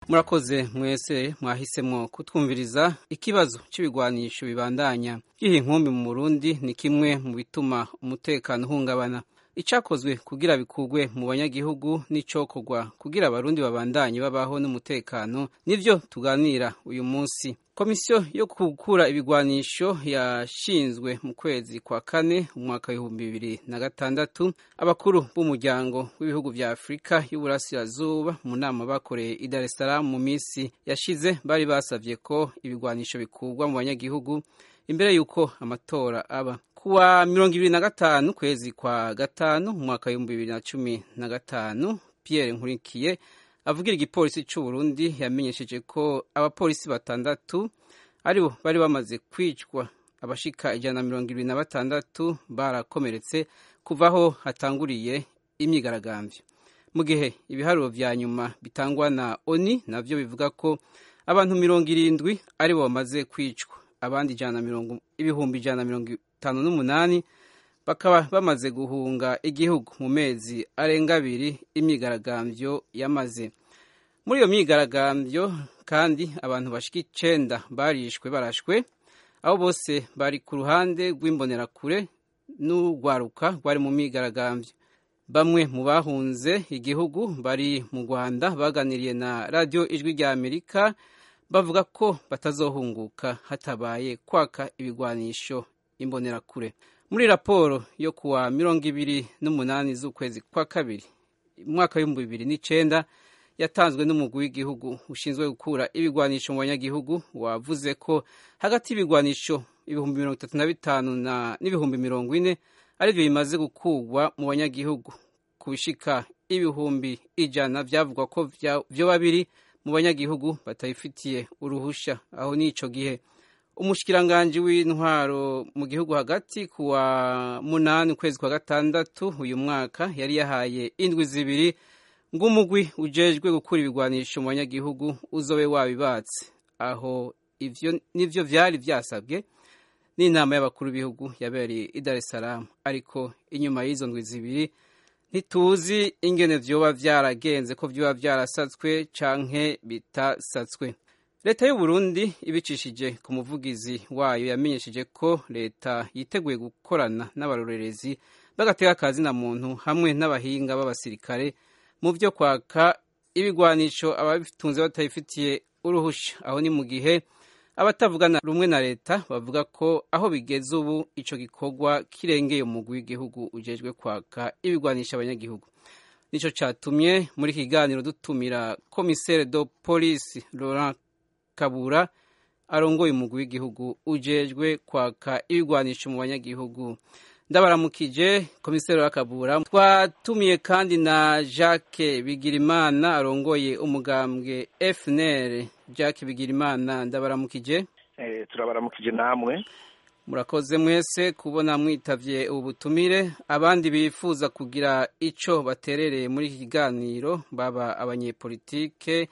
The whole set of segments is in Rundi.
murakoze mwese mwahisemwo kutwumviriza ikibazo c'ibigwanisho bibandanya giha inkumbi mu burundi ni kimwe mu bituma umutekano uhungabana icakozwe kugira bikurwe mu banyagihugu n'icokorwa kugira abarundi babandanye babaho n'umutekano nivyo tuganira uyu munsi komisiyo yo gukura ibigwanisho yashinzwe mu kwezi kwa kane umwaka w'ibihumbi bibiri na gatandatu abakuru b'umuryango w'ibihugu vya afurika y'uburasirazuba mu nama bakoreye i dar es salaam mu minsi yashize bari basavye ko ibigwanisho bikurwa mu banyagihugu imbere y'uko amatora aba kuwa mirongo ibiri na gatanu kwezi kwa gatanu umwaka w'ibihumbi bibiri na cumi na gatanu pierre nkurikiye avugira igipolisi c'u Burundi yamenyesheje ko abapolisi batandatu aribo bari bamaze kwicwa abashika ijana na mirongo ibiri na batandatu barakomeretse kuva aho hatanguriye imyigaragambyo mu gihe ibiharuro vya nyuma bitangwa na oni navyo bivuga ko abantu mirongo irindwi aribo bamaze kwicwa abandi ijana na mirongo ibihumbi ijana na mirongo itanu n'umunani bakaba bamaze guhunga igihugu mu mezi arenga abiri imyigaragambyo yamaze muri iyo myigaragambyo kandi abantu bashika icenda barishwe barashwe abo bose bari ku ruhande rw'imbonerakure n'urwaruka rwari mu myigaragambyo bamwe mu bahunze igihugu bari mu rwanda baganiriye na radiyo ijwi rya amerika bavuga ko batazohunguka hatabaye kwaka ibigwanisho imbonerakure muri raporo yo kuwa mirongo ibiri n'umunani z'ukwezi kwa kabiri umwaka w'ibihumbi bibiri n'icenda yatanzwe n'umugwi w'igihugu ushinzwe gukura ibigwanisho mu banyagihugu wavuze ko hagati y'ibigwanisho ibihumbi mirongo itatu na bitanu n'ibihumbi mirongo ine arivyo bimaze gukurwa mu banyagihugu ku bishika ibihumbi ijana vyavugwa ko vyoba biri mu banyagihugu batayifitiye uruhusha aho n'ico gihe umushikiranganji w'intwaro mu gihugu hagati kuwa munani ukwezi kwa gatandatu uyu mwaka yari yahaye indwi zibiri ng'umugwi ujejwe gukura ibigwanisho mu banyagihugu uzobe wabibatse aho ivyo nivyo vyari vyasabwe n'inama y'abakuru b'ibihugu yabereye i Dar es Salaam ariko inyuma y'izo ndwi zibiri ntituzi ingene vyoba vyaragenze ko vyoba vyarasatswe canke bitasatswe leta y'u Burundi ibicishije ku muvugizi wayo yamenyesheje ko leta yiteguye gukorana n'abarorerezi bagatega akazi na muntu hamwe n'abahinga b'abasirikare mu vyo kwaka ibigwanisho ababitunze batayifitiye uruhusha aho ni mu gihe abatavugana rumwe na leta bavuga ko aho bigeze ubu ico gikorwa kirengeye umugwi w'igihugu ujejwe kwaka ibigwanisha abanyagihugu nico catumye muri kiganiro dutumira komisere do polisi Laurent Kabura arongoye umugwi w'igihugu ujejwe kwaka ibigwanisho mu banyagihugu ndabaramukije komiseri wa Kabura twatumiye kandi na Jacques Bigirimana arongoye umugambwe FNL Jacques Bigirimana ndabaramukije eh turabaramukije namwe murakoze mwese kubona mwitavye ubu butumire abandi bifuza kugira ico baterereye muri iki kiganiro baba abanyepolitike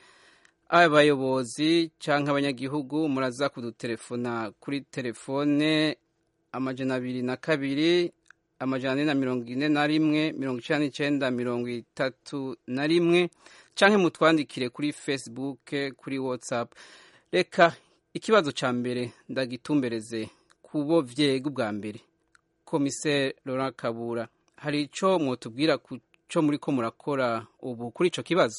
abayobozi canke abanyagihugu muraza kudutelefona kuri telefone amajana abiri na kabiri amajana ane na mirongo ine na rimwe mirongo icenda n'icenda mirongo itatu na rimwe canke mutwandikire kuri facebook kuri whatsapp reka ikibazo ca mbere ndagitumbereze kubo vyega ubwa mbere komiseri Laurent Kabura hari ico mwotubwira co muriko murakora ubu kuri ico kibazo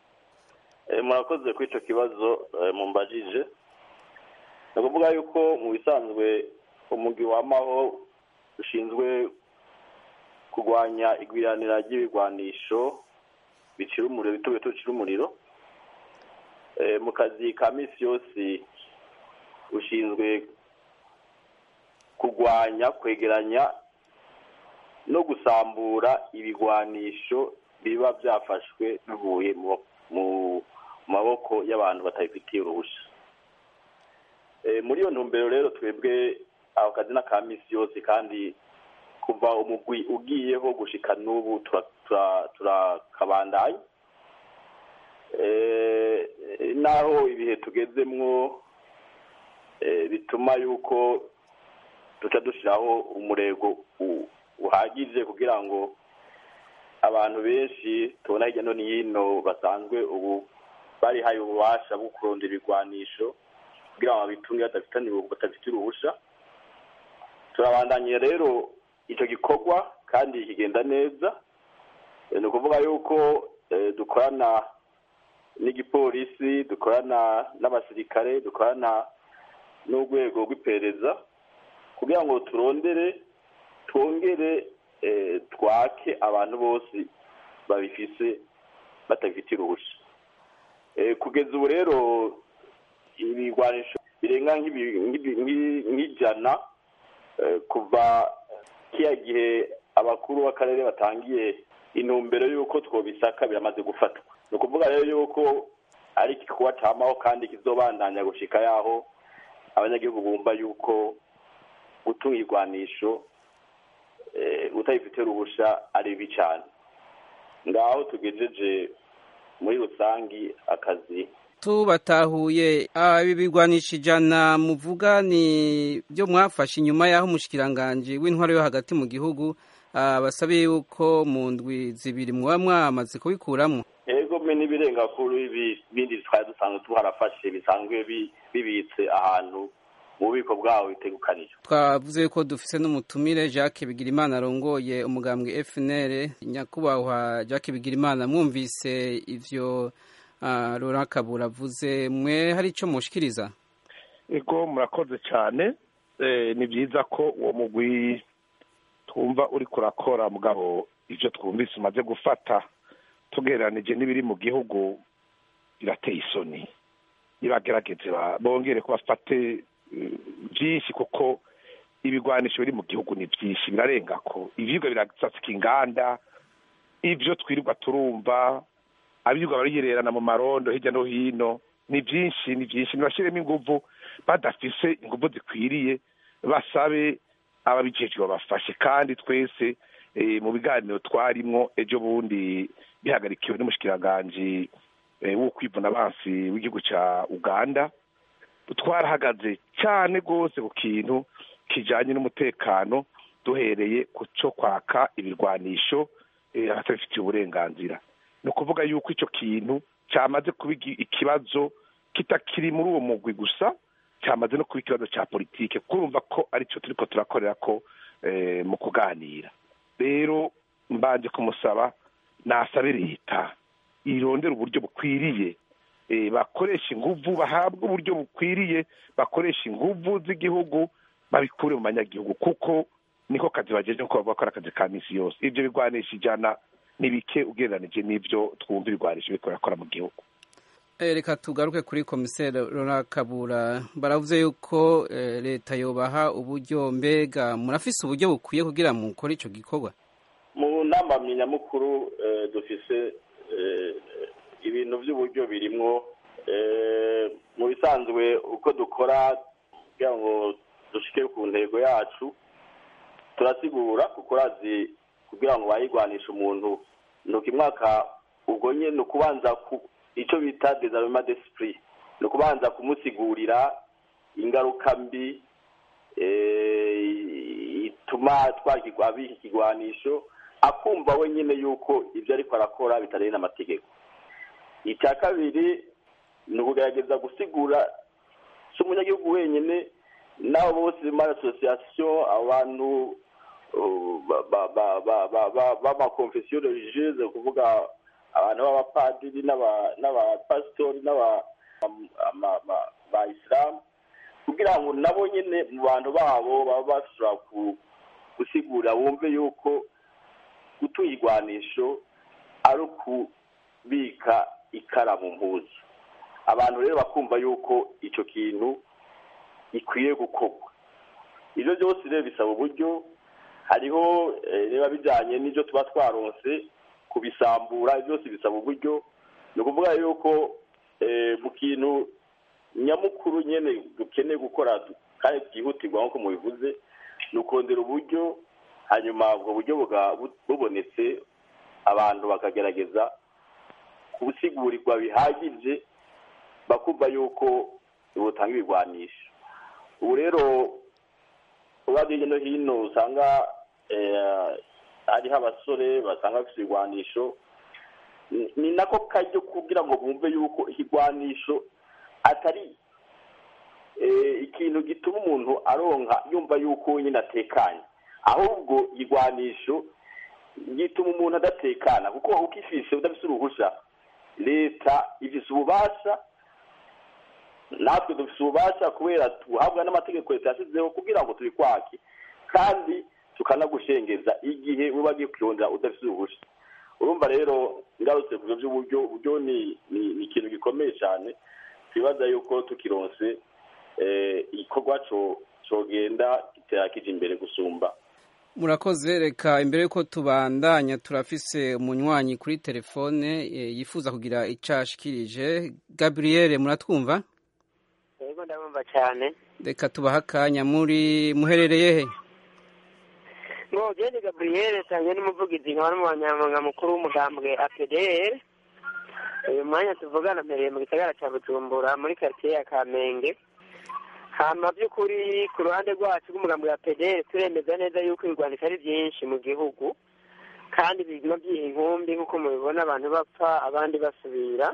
murakoze kuri icyo kibazo mumbajije ni ukuvuga yuko mu bisanzwe umugwi wamaho ushinzwe kurwanya igwiranira ry'ibigwanisho bicira umuriro bito bito bicira umuriro mu kazi ka minsi yose ushinzwe kurwanya kwegeranya no gusambura ibigwanisho biba byafashwe bivuye mu maboko y'abantu batabifitiye uruhushya muri iyo ntumbero rero twebwe ako kazi n'aka minsi yose kandi kuva umugwi ugiyeho gushika n'ubu turakabandanya naho ibihe tugezemwo bituma yuko duca dushyiraho umurego uhagije kugira ngo abantu benshi tubona hirya no hino basanzwe ubu barihaye ububasha bwo kurondera ibigwanisho kugira ngo babitunge badafite uruhusha turabandanye rero icyo gikorwa kandi kigenda neza ni ukuvuga yuko dukorana n'igipolisi dukorana n'abasirikare dukorana n'urwego rw'iperereza kugira ngo turondere twongere twake abantu bose babifise batabifitiye uruhushya kugeza ubu rero ibigwanisho birenga nk'ijana kuva kiya gihe abakuru b'akarere batangiye intumbero y'uko twobisaka biramaze gufatwa ni ukuvuga rero y'uko ari igikorwa cyamaho kandi kizobandanya gushika yaho abanyagihugu bumva y'uko gutunga igwanisho utabifite uruhusha ari bibi cyane ngaho tugejeje muri rusange akazi tubatahuye ibi bigwanisha ijana muvuga ni byo mwafashe inyuma y'aho umushikiranganji w'intwaro yo hagati mu gihugu basabiye yuko mu ndwi zibiri muba mwamaze kubikuramo yego mwe n'ibirenga kuri ibindi twari dusanzwe tuharafashe bisanzwe bibitse ahantu mu bubiko bwaho bitegukanije twavuze ko dufise n'umutumire jacques bigirimana arongoye umugambwe fnr nyakubahwa jacques bigirimana mwumvise ivyo Laurent Kabura avuze mwe hari icyo mushikiriza ego murakoze cyane ni byiza ko uwo mugwi twumva uri kurakora mugabo ibyo twumvise umaze gufata tugereranije n'ibiri mu gihugu birateye isoni nibagerageze bongere ko bafate byinshi kuko ibigwanisho biri mu gihugu ni byinshi birarenga ko ivyigwa birasasika inganda ibyo twirirwa turumva abirirwa bariyererana mu marondo hirya no hino ni byinshi ni byinshi ntibashyiremo inguvu badafise inguvu zikwiriye basabe ababijejwe babafashe kandi twese mu biganiro twarimwo ejo bundi bihagarikiwe n'umushikiranganji w'ukwivuna abansi w'igihugu cya uganda twarahagaze cyane rwose ku kintu kijyanye n'umutekano duhereye ku cyo kwaka ibirwanisho abatabifitiye uburenganzira ni ukuvuga yuko icyo kintu cyamaze kuba ikibazo kitakiri muri uwo mugwi gusa cyamaze no kuba ikibazo cya politike kurumva ko aricyo turi ko turakorera ko mu kuganira rero mbanje kumusaba nasabe leta irondera uburyo bukwiriye bakoresha inguvu bahabwa uburyo bukwiriye bakoresha inguvu z'igihugu babikure mu banyagihugu kuko niko kazi bagejeje ko bavuga ko ari akazi ka minsi yose ibyo bigwanisha ijana ni bike ugereranije n'ibyo twumva ibigwanisha biriko birakora mu gihugu reka tugaruke kuri komiseri Kabura baravuze yuko leta yobaha uburyo mbega murafise uburyo bukwiye kugira ngo mukore icyo gikorwa mu nama nyamukuru dufise ibintu by'uburyo birimwo mu bisanzwe uko dukora kugira ngo dushike ku ntego yacu turasigura kuko urazi kugira ngo bayigwanishe umuntu ni ukimwaka ubwo nye ni ukubanza icyo bita desarmema d'esprit ni ukubanza kumusigurira ingaruka mbi ituma twakigwa abika ikigwanisho akumva we nyine yuko ibyo ariko arakora bitareye n'amategeko icya kabiri ni ukugerageza gusigura si umunyagihugu wenyine n'abo bose muri asosiyasiyo abantu b'amakonfesiyo religieuse kuvuga abantu b'abapadiri n'abapasitori n'abayisilamu kugira ngo nabo nyine mu bantu babo baba bashobora gusigura bumve yuko gutuye igwanisho ari ukubika ikaramu mpuzu abantu rero bakumva yuko icyo kintu gikwiye gukorwa ibyo byose rero bisaba uburyo hariho biba bijyanye n'ibyo tuba twaronse kubisambura byose bisaba uburyo ni ukuvuga yuko mu kintu nyamukuru nyine dukeneye gukora kandi byihutirwa nk'uko mubivuze ni ukongera uburyo hanyuma ubwo buryo bubonetse abantu bakagerageza kubusigurirwa bihagije bakumva yuko butanga ibigwanisho ubu rero uba hirya no hino usanga hariho abasore basanga bafite ibigwanisho ni nako kajyo kugira ngo bumve yuko ikigwanisho atari ikintu gituma umuntu aronka yumva yuko nyine atekanye ahubwo igwanisho gituma umuntu adatekana kuko ukifise udafise uruhusha leta ifise ububasha natwe dufise ububasha kubera tuhabwa n'amategeko leta yashyizeho kugira ngo tubikwake kandi tukanagushengeza igihe uba agiye kwirondera udafise uruhusha urumva rero ngarutse ku by'uburyo uburyo ni ni ikintu gikomeye cyane twibaza yuko tukironse igikorwa cogenda gitera kije imbere gusumba murakoze reka imbere y'uko tubandanya turafise umunywanyi kuri telefone yifuza kugira icyo ashikirije gaburiyeri muratwumva yego ndabumva cyane reka tubahe akanya muri muherereye he ngo gende gaburiyeri tange n'umuvugizi nkaba n'umunyamabanga mukuru w'umugambwe apdr uyu mwanya tuvugana mpereye mu gisagara cya bujumbura muri karitsiye ya kamenge hama by'ukuri ku ruhande rwacu rw'umugambi wa pederi turemeza neza yuko ibigwanisho ari byinshi mu gihugu kandi biguma byiha inkumbi nk'uko mubibona abantu bapfa abandi basubira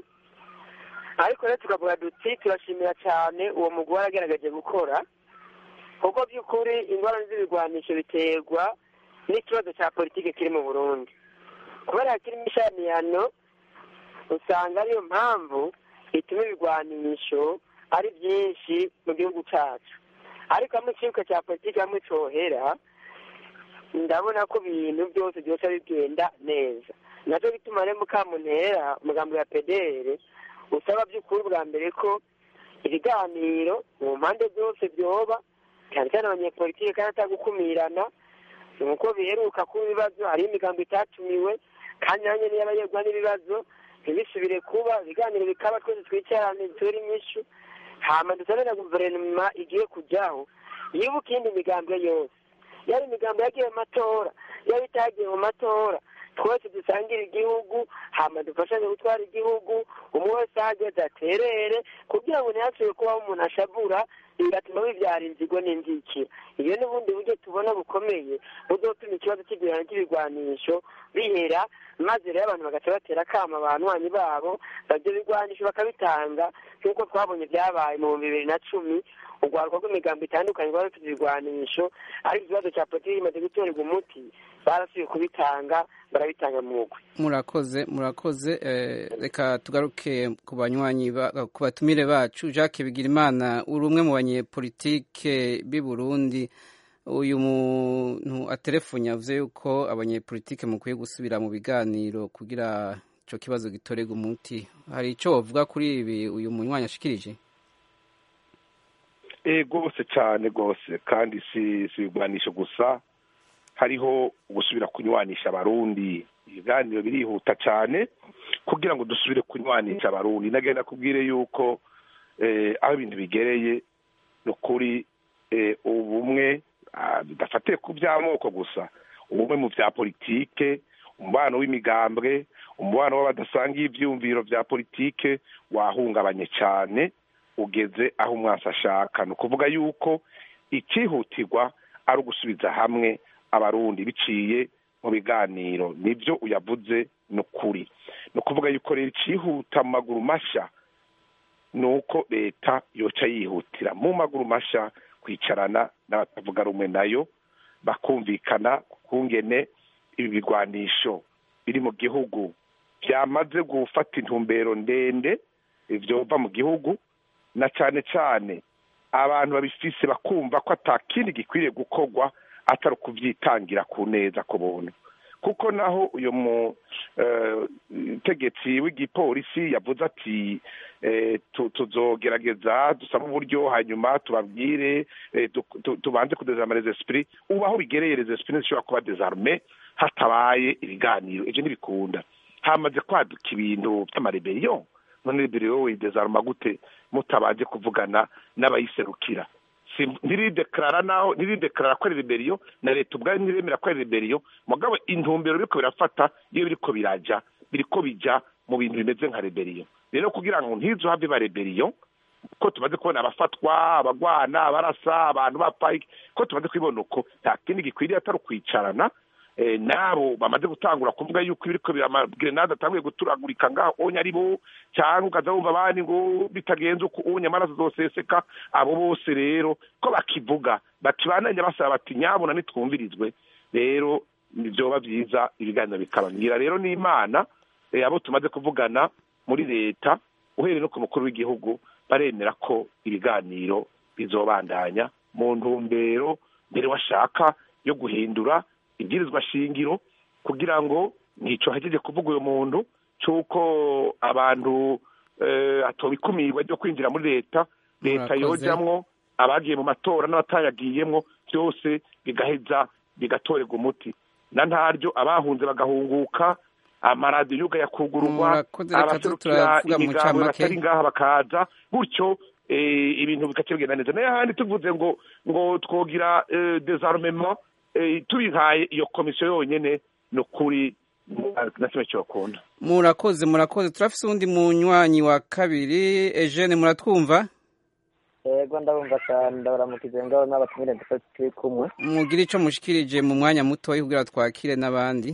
ariko rero tukavuga duti turashimira cyane uwo mugore waragaragaje gukora kuko by'ukuri ingorane z'ibigwanisho biterwa n'ikibazo cya politiki kiri mu burundi kubera kirimo ishaniyano usanga ariyo mpamvu ituma ibigwanisho ari byinshi mu gihugu cyacu ariko hamwe ikibuga cya politiki hamwe cyohera ndabona ko ibintu byose byose bigenda neza nacyo bituma rero mukamuntera umugambi wa pedere usaba by'ukuri bwa mbere ko ibiganiro mu mpande zose byoba cyane cyane abanyepolitiki kandi atagukumirana nuko biheruka kuba ibibazo hariho imigambi itatumiwe kandi nanjye niyo abayegwa n'ibibazo ntibisubire kuba ibiganiro bikaba twese twicarane dutere inyishu hama dusane na guverinoma igiye kujyaho yibuka iyindi migambwe yose yari imigambi yagiye mu matora yari itagiye mu matora twese dusangire igihugu hama dufashanye gutwara igihugu umwe wese ahageze aterere kugira ngo ntihasubire kubaho umuntu ashavura bigatuma bibyara inzigo n'inzikira iyo n'ubundi buryo tubona bukomeye buzotuma ikibazo cy'igurana ry'ibigwanisho bihera maze rero abantu bagaca batera akama abanywanyi babo babyo bigwanisho bakabitanga nk'uko twabonye byabaye mu bihumbi bibiri na cumi urwaruka rw'imigambo itandukanye rwari rufite ibigwanisho ariko ikibazo cya politiki kimaze gutorerwa umuti barasubiye kubitanga barabitanga mu mugwi murakoze murakoze reka tugaruke ku banywanyi ku batumire bacu jacques bigirimana uri umwe mu banyepolitike b'i burundi uyu muntu aterefonye avuze yuko abanyepolitike mukwiye gusubira mu biganiro kugira icyo kibazo gitorerwa umuti hari icyo wavuga kuri ibi uyu munywanyi ashikirije rwose cyane rwose kandi si si ibigwanisho gusa hariho gusubira kunywanisha abarundi ibiganiro birihuta cyane kugira ngo dusubire kunywanisha abarundi nagenda kubwire yuko aho ibintu bigereye ni ukuri ubumwe bidafatiye ku by'amoko gusa ubumwe mu bya politike umubano w'imigambwe umubano w'abadasangiye ibyiyumviro bya politike wahungabanye cyane ugeze aho umwasi ashaka ni ukuvuga yuko icyihutirwa ari ugusubiza hamwe abarundi biciye mu biganiro nibyo uyavuze ni ukuri ni ukuvuga yuko rero icyihuta mu maguru mashya ni uko leta yoca yihutira mu maguru mashya kwicarana n'abatavuga rumwe nayo bakumvikana kungene ibi bigwanisho biri mu gihugu byamaze gufata intumbero ndende byova mu gihugu na cyane cyane abantu babifise bakumva ko atakindi gikwiriye gukorwa atari ukubyitangira ku neza ku buntu kuko naho uyu mutegetsi w'igipolisi yavuze ati tuzogerageza dusaba uburyo hanyuma tubabwire tubanze kudezarama les esprits ubu aho bigereye les esprits ntizishobora kuba desarme hatabaye ibiganiro ibyo ntibikunda hamaze kwaduka ibintu by'amareberiyo none reberiyo widezaruma gute mutabanje kuvugana n'abayiserukira ntiridekarara naho ntiridekarara ko ari reberiyo na leta ubwayo ntiremera ko ari reberiyo mugabo intumbero biriko birafata iyo biriko birajya biriko bijya mu bintu bimeze nka reberiyo rero kugira ngo ntizo have ba reberiyo ko tumaze kubona abafatwa abagwana abarasa abantu bapfa ko tumaze kubibona uko nta kindi gikwiriye atari ukwicarana n'abo bamaze gutangura kuvuga yuko ibiriko biramagerenade atanguye guturagurika ngaho onye ari bo cyangwa ukaza wumva abandi ngo bitagenze uko unye amaraso zoseseka abo bose rero ko bakivuga bakibananya basaba bati nyabona nitwumvirizwe rero byoba byiza ibiganiro bikabangira rero n'imana abo tumaze kuvugana muri leta uhereye no ku mukuru w'igihugu baremera ko ibiganiro bizobandanya mu ntumbero mbere washaka yo guhindura ibwirizwa shingiro kugira ngo ntico hajeje kuvuga uyu muntu c'uko abantu atobikumirwa ryo kwinjira muri leta leta yojamwo abagiye mu matora n'abatayagiyemwo byose bigaheza bigatorerwa umuti na ntaryo abahunze bagahunguka amaradiyo yuga yakugururwa abaserukira imigambo batari ngaha bakaza gutyo ibintu bikaca bigenda neza nayo ahandi tuvuze ngo ngo twogira desarmement tubihaye iyo komisiyo yonyine ni ukuri na kimwe cyokunda murakoze murakoze turafise uwundi munywanyi wa kabiri Eugene muratwumva yego ndabumva cyane ndabaramukije ngaho n'abatumire dufite turi kumwe mugire ico mushikirije mu mwanya mutoya kugira twakire n'abandi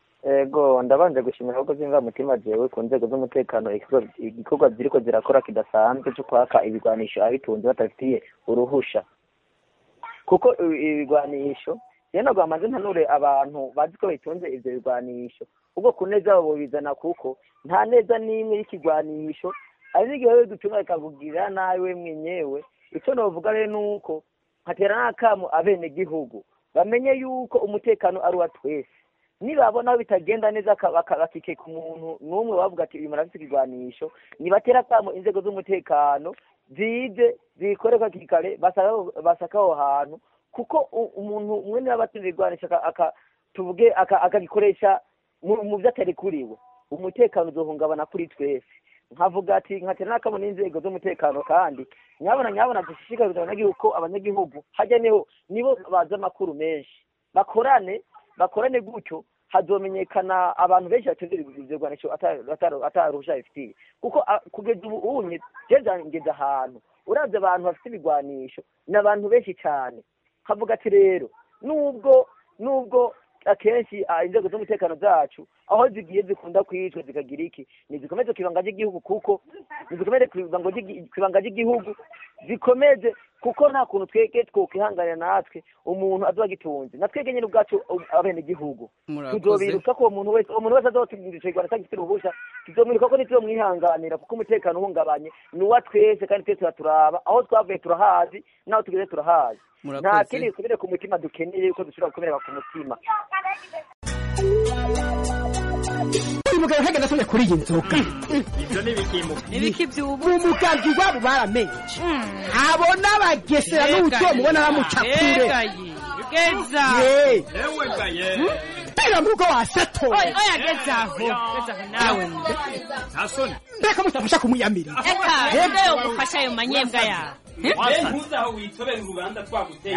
ego ndabanje gushimira ahubwo zimva mutima jewe ku nzego z'umutekano igikorwa ziriko zirakora kidasanzwe cyo kwaka ibigwanisho abitunze batabifitiye uruhusha kuko ibigwanisho rero ntabwo bamaze ntanure abantu bazi ko bitunze ivyo bigwanisho ubwo ku neza babo bizana kuko nta neza n'imwe y'ikigwanisho hari n'igihe wewe dutunga bikakugirira nabi we mwenyewe icyo novuga rero ni uko nkatera n'akamu abenegihugu bamenye yuko umutekano ari uwa twese nibabona bitagenda neza bakikeka umuntu n'umwe bavuga ati uyu muntu afite ikigwanisho nibatera akamo inzego z'umutekano zize zikoreka hakiri kare basaka aho hantu kuko umuntu umwe niba abatsinze igwanisho tuvuge akagikoresha mu byo atari kuriwe umutekano uzohungabana kuri twese nkavuga ati nkatera n'akamo n'inzego z'umutekano kandi nyabona nyabona dushishikariza abanyagihugu ko abanyagihugu hajya niho nibo bazi amakuru menshi bakorane bakorane gutyo hazomenyekana abantu benshi batunze ibigwanisho ataruhusha bifitiye kuko kugeza ubu unye jeje ngeze ahantu uravye abantu bafite ibigwanisho ni abantu benshi cyane kavuga ati rero nubwo nubwo akenshi inzego z'umutekano zacu aho zigiye zikunda kwicwa zikagira iki nizikomeze ku ibanga ry'igihugu kuko nizikomeze ku ibanga ry'igihugu zikomeze kuko nta kuntu twege twokwihanganira natwe umuntu azoba agitunze na twege nyine ubwacu abenegihugu tuzobiruka ko uwo muntu wese uwo muntu wese azotubwira ico kigwana atagifite uruhusha tuzomwiruka ko ntituzomwihanganira kuko umutekano uhungabanye ni uwa twese kandi twese turaturaba aho twavuye turahazi n'aho tugeze turahazi nta kindi gikomere ku mutima dukeneye yuko dushobora gukomereka ku mutima uyu mugabo ntagenda asomye kuri iyi nzoga ibyo ni ibikimu ibiki by'ubu umugambi iwabo baramenye abona abagesera n'ubuto mubona bamuca kure geza yewe gaye mbega murugo wasatoye oya geza aho geza aho nawe nta soni mbega mutafasha kumuyamira eka nde yo gufasha ayo manyembwa yawe we ntuzi aho witobera urubanza twaguteye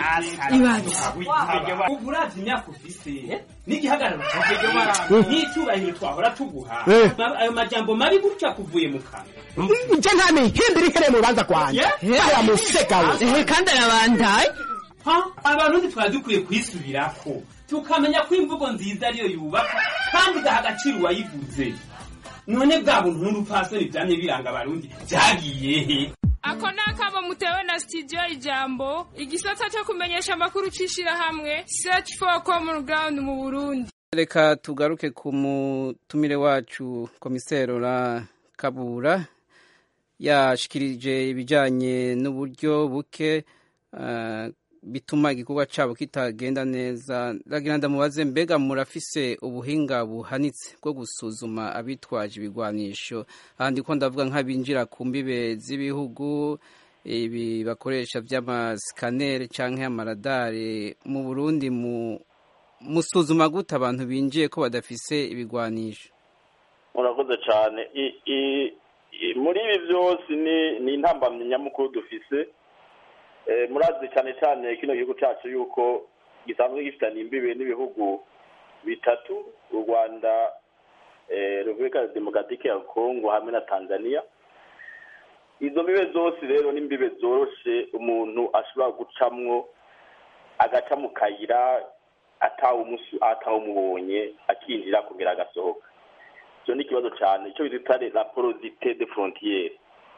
ubu uravye imyaka ufise n'igihagararo cyawe n'icyubahiro twahora tuguha ayo majambo mabi gutya kuvuye mu kanwa nje nta mihimbira ihereye mu rubanza rwanjye aya musega we kandi arabandaye abantu ntitwari dukwiye kwisubirako tukamenya ko imvugo nziza ariyo yubaka kandi igaha agaciro uwayivuze none bwa buntu n'urupfasoni byamye biranga abarundi byagiye he ako ni akamo mutewe na studio ijambo igisata cyo kumenyesha amakuru cy'ishyirahamwe search for common ground mu burundi reka tugaruke ku mutumire wacu komisero ra kabura yashikirije ibijyanye n'uburyo buke bituma igikorwa cyabo kitagenda neza ndagira ndamubaze mbega murafise ubuhinga buhanitse bwo gusuzuma abitwaje ibigwanisho ahandi ko ndavuga nk'abinjira ku mbibe z'ibihugu ibi bakoresha by'amasikaneri cyangwa amaradari mu burundi musuzuma gute abantu binjiye ko badafise ibigwanisho murakoze cyane muri ibi byose ni intambamyi nyamukuru dufise murazi cyane cyane kino gihugu cyacu yuko gisanzwe gifitanye imbibe n'ibihugu bitatu u rwanda repubulika ya demokaratike ya kongo hamwe na tanzania izo mbibe zose rero ni imbibe zoroshe umuntu ashobora gucamwo agaca mu kayira atawumubonye akinjira kongera agasohoka icyo ni ikibazo cyane icyo bita la porosite de frontiere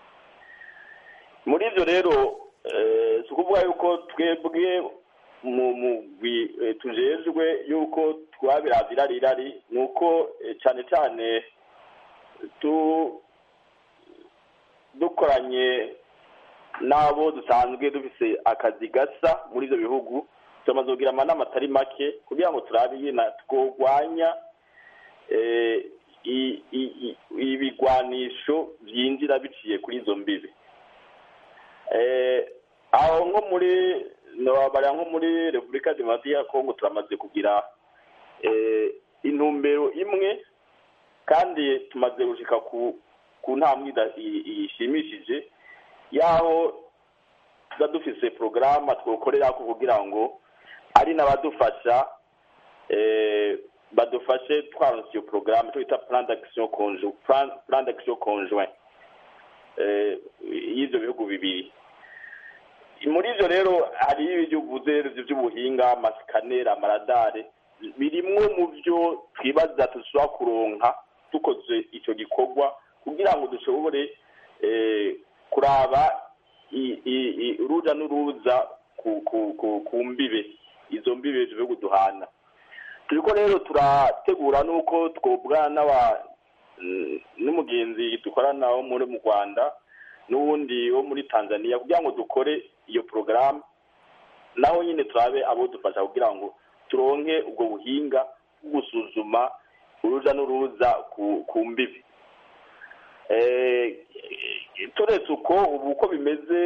muri ibyo rero si ukuvuga yuko twebwe mu mugwi tujejwe yuko twabiraza irari irari ni uko cyane cyane dukoranye n'abo dusanzwe dufise akazi gasa muri ibyo bihugu tumaze kugira amanama atari make kugira ngo turabe nyine twurwanya ibigwanisho byinjira biciye kuri izo mbibi aho nko muri nababara nko muri repubulika demokarasi ya kongo turamaze kugira intumbero imwe kandi tumaze gushika ku ntambwe ishimishije y'aho tuba dufise porogaramu twokorera kugira ngo ari n'abadufasha badufashe twaronse iyo porogaramu twita plan d'action conjoint plan d'action conjoint y'ibyo bihugu bibiri muri ibyo rero hari ibyo uvuze by'ubuhinga amasikaneri amaradare birimwo mu byo twibaza dushobora kuronka dukoze icyo gikorwa kugira ngo dushobore kuraba uruja n'uruza ku mbibe izo mbibe bihugu duhana turiko rero turategura n'uko twobwana n'umugenzi dukorana wo muri mu rwanda n'uwundi wo muri tanzania kugira ngo dukore iyo porogaramu naho nyine turabe abo dufasha kugira ngo turonke ubwo buhinga bwo gusuzuma uruja n'uruza ku mbibi turetse uko ubu uko bimeze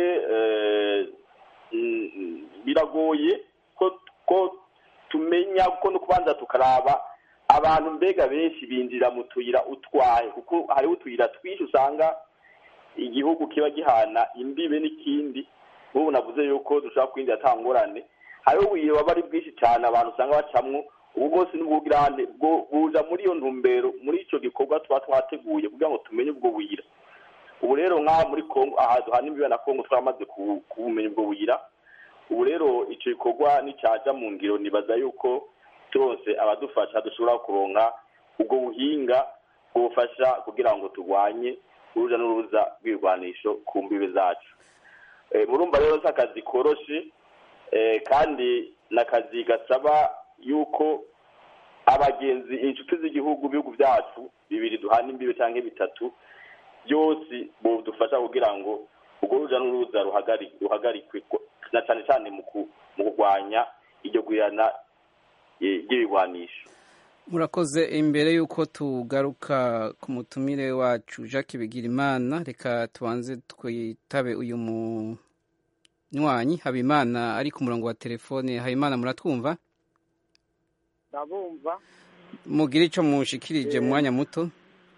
biragoye ko tumenya ko no kubanza tukaraba abantu mbega benshi binjira mu tuyira utwaye kuko hariho utuyira twinshi usanga igihugu kiba gihana imbibe n'ikindi nk'ubu navuze yuko dushobora kwinjira ata ngorane hariho ubuyira baba ari bwinshi cyane abantu usanga bacamwo ubu bwose n'ubwugirane buza muri iyo ntumbero muri icyo gikorwa tuba twateguye kugira ngo tumenye ubwo buyira ubu rero nk'aha muri kongo aha duhana imbibe na kongo twamaze kubumenya ubwo buyira ubu rero icyo gikorwa nicyaja mu ngiro nibaza yuko turose abadufasha dushobora kuronka ubwo buhinga bwufasha kugira ngo turwanye uruja n'uruza rw'ibirwanisho ku mbibe zacu murumva rero si akazi koroshe kandi ni akazi gasaba yuko abagenzi inshuti z'igihugu ibihugu byacu bibiri duhana imbibe cyangwa bitatu byose budufasha kugira ngo urwo ruja n'uruza ruhagarikwe na cyane cyane mu kurwanya iryo gwirana ry'ibigwanisho murakoze imbere y'uko tugaruka ku mutumire wacu jacques bigirimana reka tubanze twitabe uyu munywanyi habimana ari ku murongo wa telefone habimana muratwumva ndabumva mugire icyo mushikirije mu mwanya muto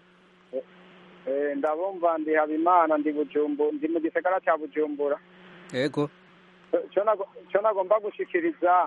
ndabumva ndi habimana ndi bujumbu ndi mu gisagara cya bujumbura yego icyo nagomba gushikiriza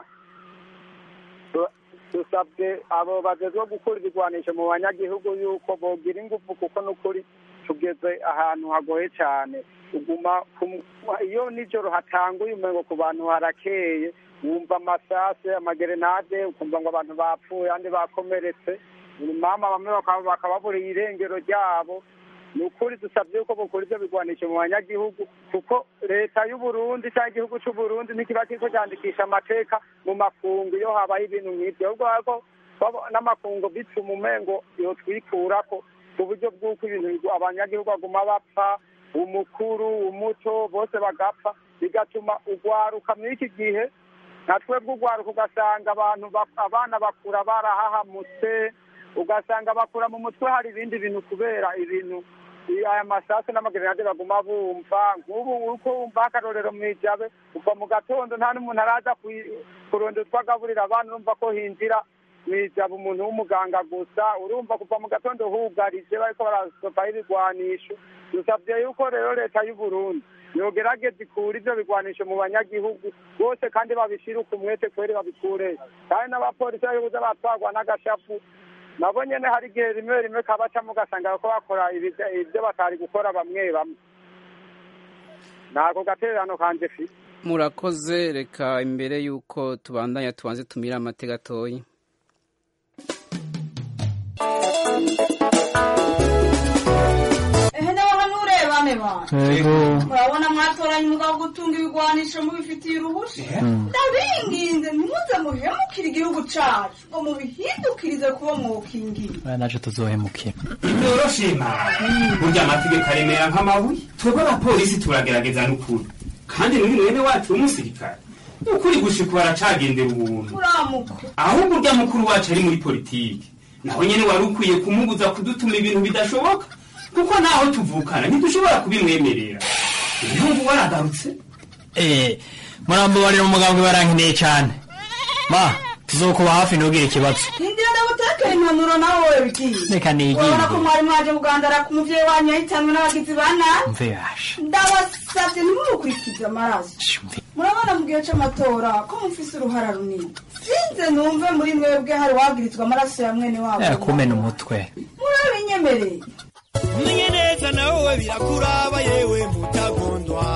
dusabye abo bagezwe gukura ibigwanisho mu banyagihugu yuko bogira ingufu kuko n'ukuri tugeze ahantu hagoye cyane uguma iyo nijoro hatanguye umengo ku bantu harakeye wumva amasase amagerenade ukumva ngo abantu bapfuye andi bakomeretse mama bamwe bakababuriye irengero ryabo ni ukuri dusabye yuko bukora ibyo bigwanisho mu banyagihugu kuko leta y'uburundi cyangwa igihugu cy'uburundi ntikiba kiriko cyandikisha amateka mu makungu iyo habaye ibintu nk'ibyo ahubwo ariko n'amakungu bituma umengo yotwikurako ku buryo bw'uko ibintu abanyagihugu baguma bapfa umukuru umuto bose bagapfa bigatuma ugwaruka muri iki gihe nka twebwe ugwaruka ugasanga abantu abana bakura barahahamutse ugasanga bakura mu mutwe hari ibindi bintu kubera ibintu aya masasu n'amagerenade baguma bumva nk'ubu uko wumva akarorero mu ijabe kuva mu gatondo nta n'umuntu araza kurondera utwo agaburira abana urumva ko hinjira mu ijabe umuntu w'umuganga gusa urumva kuva mu gatondo hugarije bariko barasopaho ibigwanisho dusabye yuko rero leta y'uburundi yogerageza ikura ivyo bigwanisho mu banyagihugu bose kandi babishire umwete kweri babikure kandi n'abapolisi bayobuza batwagwa n'agashapu nabo nyene hari igihe rimwe rimwe kabacamo ugasanga ko bakora ibyo batari gukora bamwe bamwe nako gatererano kanje fi murakoze reka imbere y'uko tubandanya tubanze tumire amate gatoya ehe nawe hano urebane bana Yego. murabona mwatoranye umugabo wo gutunga ibigwanisho mubifitiye uruhushya ndabinginze ntimuze muhemukire igihugu cacu ngo mubihindukirize kuba mwokingiye Oya, naje tuzohemukira ntiyoroshe mara burya amategeko aremera nk'amabuye twebwe abapolisi turagerageza n'ukuri kandi n'uyu mwene wacu w'umusirikare ukuri gushika baracagendera ubuntu uramuka ahubwo urya mukuru wacu ari muri politiki nawe nyene wari ukwiye kumubuza kudutuma ibintu bidashoboka kuko naho tuvukana ntidushobora kubimwemerera ibihugu waragarutse eh murambabarira umugambwe barankeneye cyane ma tuzokuba hafi ntugire ikibazo hindira ndagutekera impanuro nawe wowe bigiye Reka nigire. urabona ko mwari mwaje kugandara ku muvyeyi wanyu yahitanwe n'abagizi ba nabi mve yasha ndabasavye ntimumukurikize amaraso murabona mu gihe c'amatora ko mufise uruhara runini sinze numve muri mwebwe hari wagirizwa amaraso ya mwene wabo kumena umutwe murabinyemereye menye neza nawe birakuraba yewe mutagondwa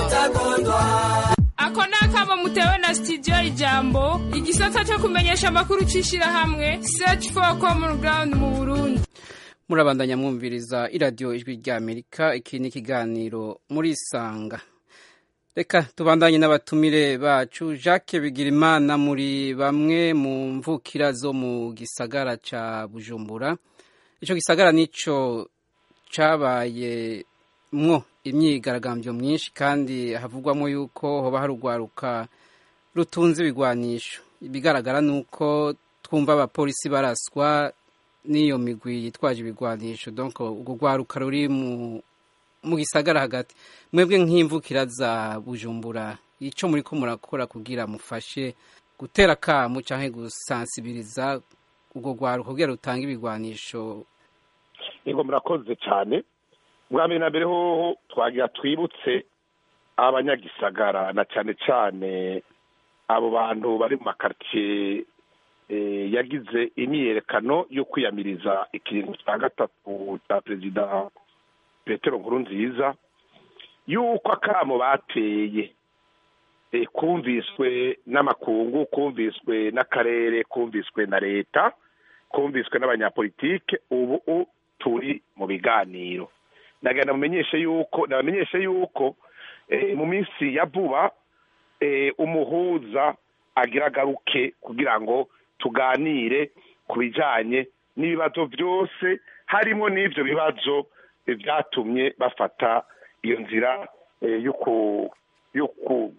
ako ni akamo mutewe na studio ijambo igisata cyo kumenyesha amakuru c'ishirahamwe search for common ground mu burundi murabandanya mwumviriza iradiyo ijwi rya amerika iki ni ikiganiro muri sanga reka tubandanye n'abatumire bacu jacques bigirimana muri bamwe mu mvukira zo mu gisagara ca bujumbura ico gisagara nico cabaye mwo imyigaragambyo myinshi kandi havugwamo yuko hoba hari urwaruka rutunze ibigwanisho ibigaragara ni uko twumva abapolisi baraswa n'iyo migwi yitwaje ibigwanisho donc urwo rwaruka ruri mu mu gisagara hagati mwebwe nk'imvukira za bujumbura icyo muri ko murakora kugira mufashe gutera akamu cyangwa gusansibiriza urwo rwaruka kugira rutange ibigwanisho yego murakoze cyane bwa mbere na mbere hoho twagira twibutse abanyagisagara na cyane cyane abo bantu bari mu makaritsiye eh, yagize imyiyerekano yo kwiyamiriza ikiringo cya gatatu cya perezida petero nkurunziza yuko akamo bateye eh, kumviswe n'amakungu kumviswe n'akarere kumviswe na leta kumviswe n'abanyapolitike ubu u- turi mu biganiro nagenda mumenyeshe yuko nabamenyeshe yuko eh, mu minsi ya vuba eh, umuhuza agira agaruke kugira ngo tuganire ku bijyanye n'ibibazo byose harimo n'ibyo bibazo eh, byatumye bafata iyo nzira eh, yo ku- yo ku-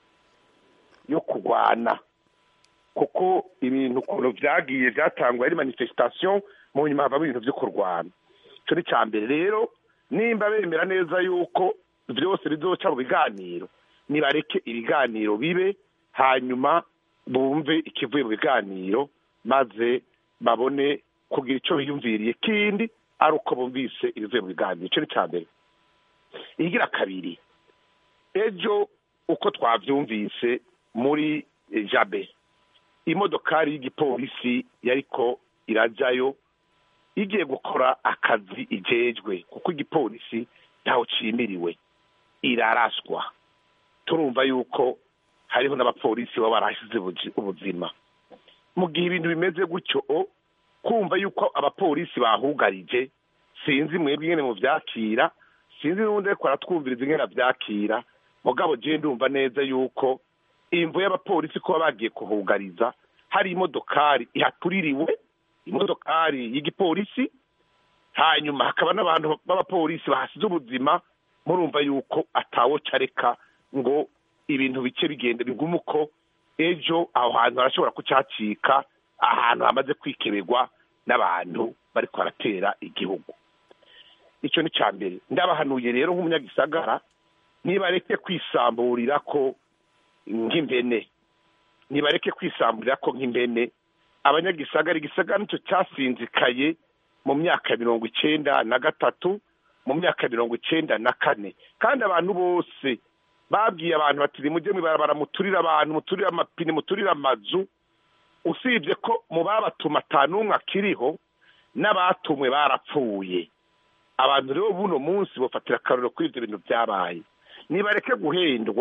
yo kurwana kuko ibintu ukuntu byagiye byatangwa ari manifestation mu nyuma havamo ibintu byo kurwana icyo ni icya mbere rero nimba bemera neza yuko byose bizoca mu biganiro nibareke ibiganiro bibe hanyuma bumve ikivuye mu biganiro maze babone kugira icyo biyumviriye kindi ari uko bumvise ibivuye mu biganiro icyo ni icya mbere igira kabiri ejo uko twabyumvise muri eh, jabe imodokari y'igipolisi yariko irajyayo igiye gukora akazi ijejwe kuko igipolisi ntaho cimiriwe iraraswa turumva yuko hariho n'abapolisi baba barahasize ubuji- ubuzima mu gihe ibintu bimeze gutyo o, kumva yuko abapolisi bahugarije sinzi mwebwe ingene muvyakira sinzi n'ubundi ariko aratwumviriza ingene avyakira mugabo je ndumva neza yuko imvo y'abapolisi kuba bagiye kuhugariza hari imodokari ihatuririwe imodokari y'igipolisi hanyuma hakaba n'abantu b'abapolisi bahasize ubuzima murumva yuko atawo careka ngo ibintu bike bigenda bigume uko ejo aho hantu harashobora kucacika ahantu hamaze kwikeberwa n'abantu bariko baratera igihugu icyo ni cya mbere ndabahanuye rero nk'umunyagisagara nibareke kwisamburira ko nk'impene nibareke kwisamburira ko nk'impene abanyagisagara igisagara nicyo cyasinzikaye mu myaka mirongo icenda na gatatu mu myaka mirongo icenda na kane kandi abantu bose babwiye abantu bati nimujye mwibarabara muturire abantu muturire amapine muturire amazu usibye ko mu babatuma ata n'umwe akiriho n'abatumwe barapfuye abantu rero buno munsi bafatira akarorero kuri ibyo bintu byabaye nibareke guhendwa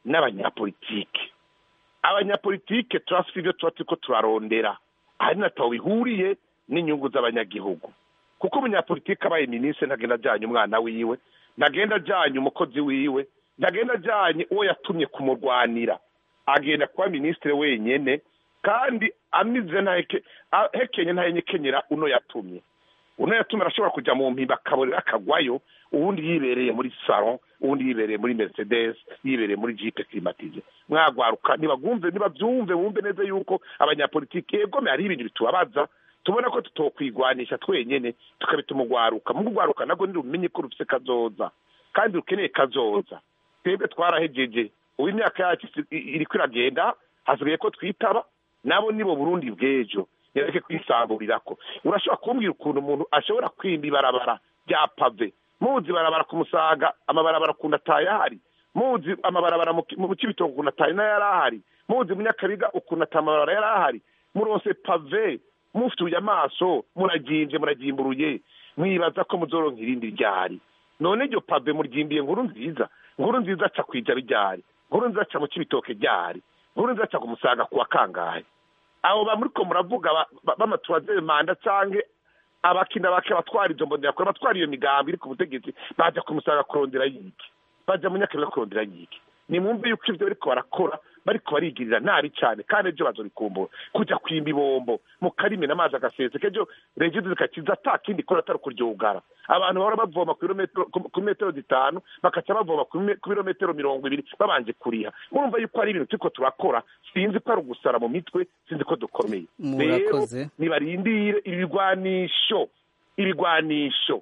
n'abanyapolitike abanyapolitike turafite ibyo tuba turiko turarondera hari nataho bihuriye n'inyungu z'abanyagihugu kuko umunyapolitike abaye minisitiri ntagenda ajyanye umwana wiwe ntagenda ajyanye umukozi wiwe ntagenda ajyanye uwo yatumye kumurwanira agenda kuba minisitiri wenyine kandi amize hekenye ntahenyekenyera uno yatumye uno yatumye arashobora kujya mu mpimba akaborera akagwayo ubundi yibereye muri salo ubundi yibereye muri mercedes yibereye muri jipe klimatize mwagwaruka ntibagumve ntibabyumve bumve neza yuko abanyapolitiki yegome hari ibintu bitubabaza tubona ko tutokwigwanisha twenyene tukabituma ugwaruka mu ugwaruka nabwo ntirumenye ko rufise kazoza kandi rukeneye kazoza twebwe twarahejeje ubu imyaka yacu iriko iragenda hasigaye ko twitaba nabo nibo burundi bw'ejo nereke kwisamburirako urashobora kumbwira ukuntu umuntu ashobora kwimba ibarabara rya pave muzi barabara ku musaga amabarabara ukuntu atayahari muzi amabarabara mu kibitogo ukuntu ataye n'ayari ahari muzi munyakabiga ukuntu ata amabarabara yari ahari muronse pave mufituye amaso muragimvye muragimburuye mwibaza ko muzoronka irindi ryari none iryo pave muryimbiye nkuru nziza nkuru nziza aca kwija ryari nkuru nziza aca mu kibitoke ryari nkuru nziza aca ku musaga kuwa kangahe abo bamuriko muravuga b'amatuwazere manda canke abakina bake batwara izo mbonerakure batwara iyo migambi iri ku butegetsi baja kumusaga kurondera yiki baja mu nyakabiga kurondera yiki nimwumve yuko ivyo bariko barakora bariko barigirira nabi cane kandi ejo bazorikumbura kuja kwimba ibombo mu karime n'amazi agaseseka ejo regido zikakiza ata kindi ikora atari ukuryugara abantu bahora bavoma ku metero zitanu bakaca bavoma ku birometero mirongo ibiri babanje kuriha murumva yuko ari ibintu turiko turakora sinzi ko ari ugusara mu mitwe sinzi ko dukomeye rero nibarindire ibigwanisho ibigwanisho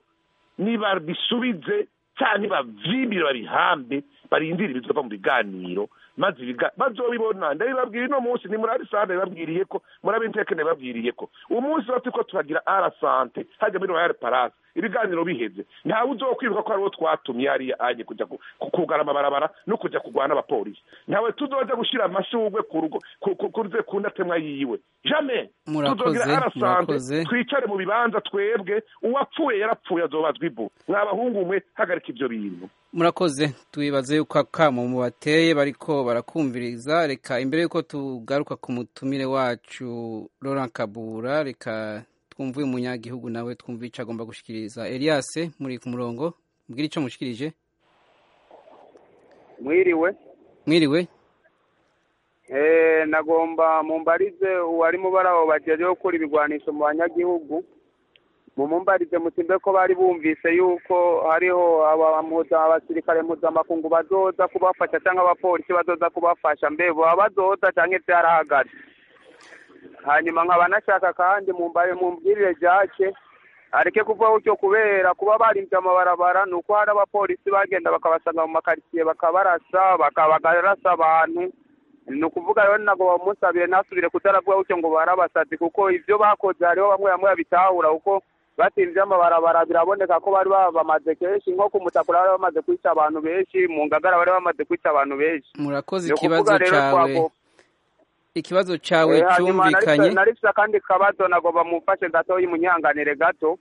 nibabisubize cyangwa bavyimire babihambe barindire ibizova mu biganiro maze bazobibona ndabibabwira uno munsi ni muri arisante babwiriye ko muri abinteke babwiriye ko umunsi wa turiko turagira arasante hajya muri royal palace ibiganiro biheze ntawe uzokwibuka ko ariwo twatumye hariya anye kuja kugara amabarabara no kuja kurwana abapolisi ntawe tuzoja gushira amashurwe ku rugo kuruze ku ndatemwa yiwe jamais tuzogira arasante twicare mu bibanza twebwe uwapfuye yarapfuye azobazwa ivu mwabahungu mwe hagarika ivyo bintu murakoze twibaze yuko akamo mubateye bariko barakumviriza reka imbere yuko tugaruka ku mutumire wacu Laurent Kabura reka twumve uyu munyagihugu nawe twumve icyo agomba gushikiriza Elias muri ku murongo mbwira icyo mushikirije mwiriwe mwiriwe eh nagomba mumbarize uwari mubaraho bajeje gukora ibigwanisho mu banyagihugu mumumbarize mutimbe ko bari bumvise yuko hariho abasirikare mpuzamakungu bazoza kubafasha cyangwa abapolisi bazoza kubafasha mbe baba bazoza cyangwa byarahagaze hanyuma nkaba nashaka kandi mumbaye mumbwirire jake areke kuvaho cyo kubera kuba barinze amabarabara ni uko hari abapolisi bagenda bakabasanga mu makaritsiye bakabarasa bakabarasa abantu ni ukuvuga rero ntabwo bamusabire ntasubire kutaravuga gutyo ngo barabasazi kuko ibyo bakoze hariho bamwe bamwe babitahura kuko batinze amabarabara biraboneka ko bari bamaze kenshi nko ku mutakura bari bamaze kwica abantu benshi mu ngagara bari bamaze kwica abantu benshi murakoze ikibazo cyawe ikibazo cyawe cyumvikanye narifite akandi kabazo nagomba mumfashe gato y'umunyanganire gato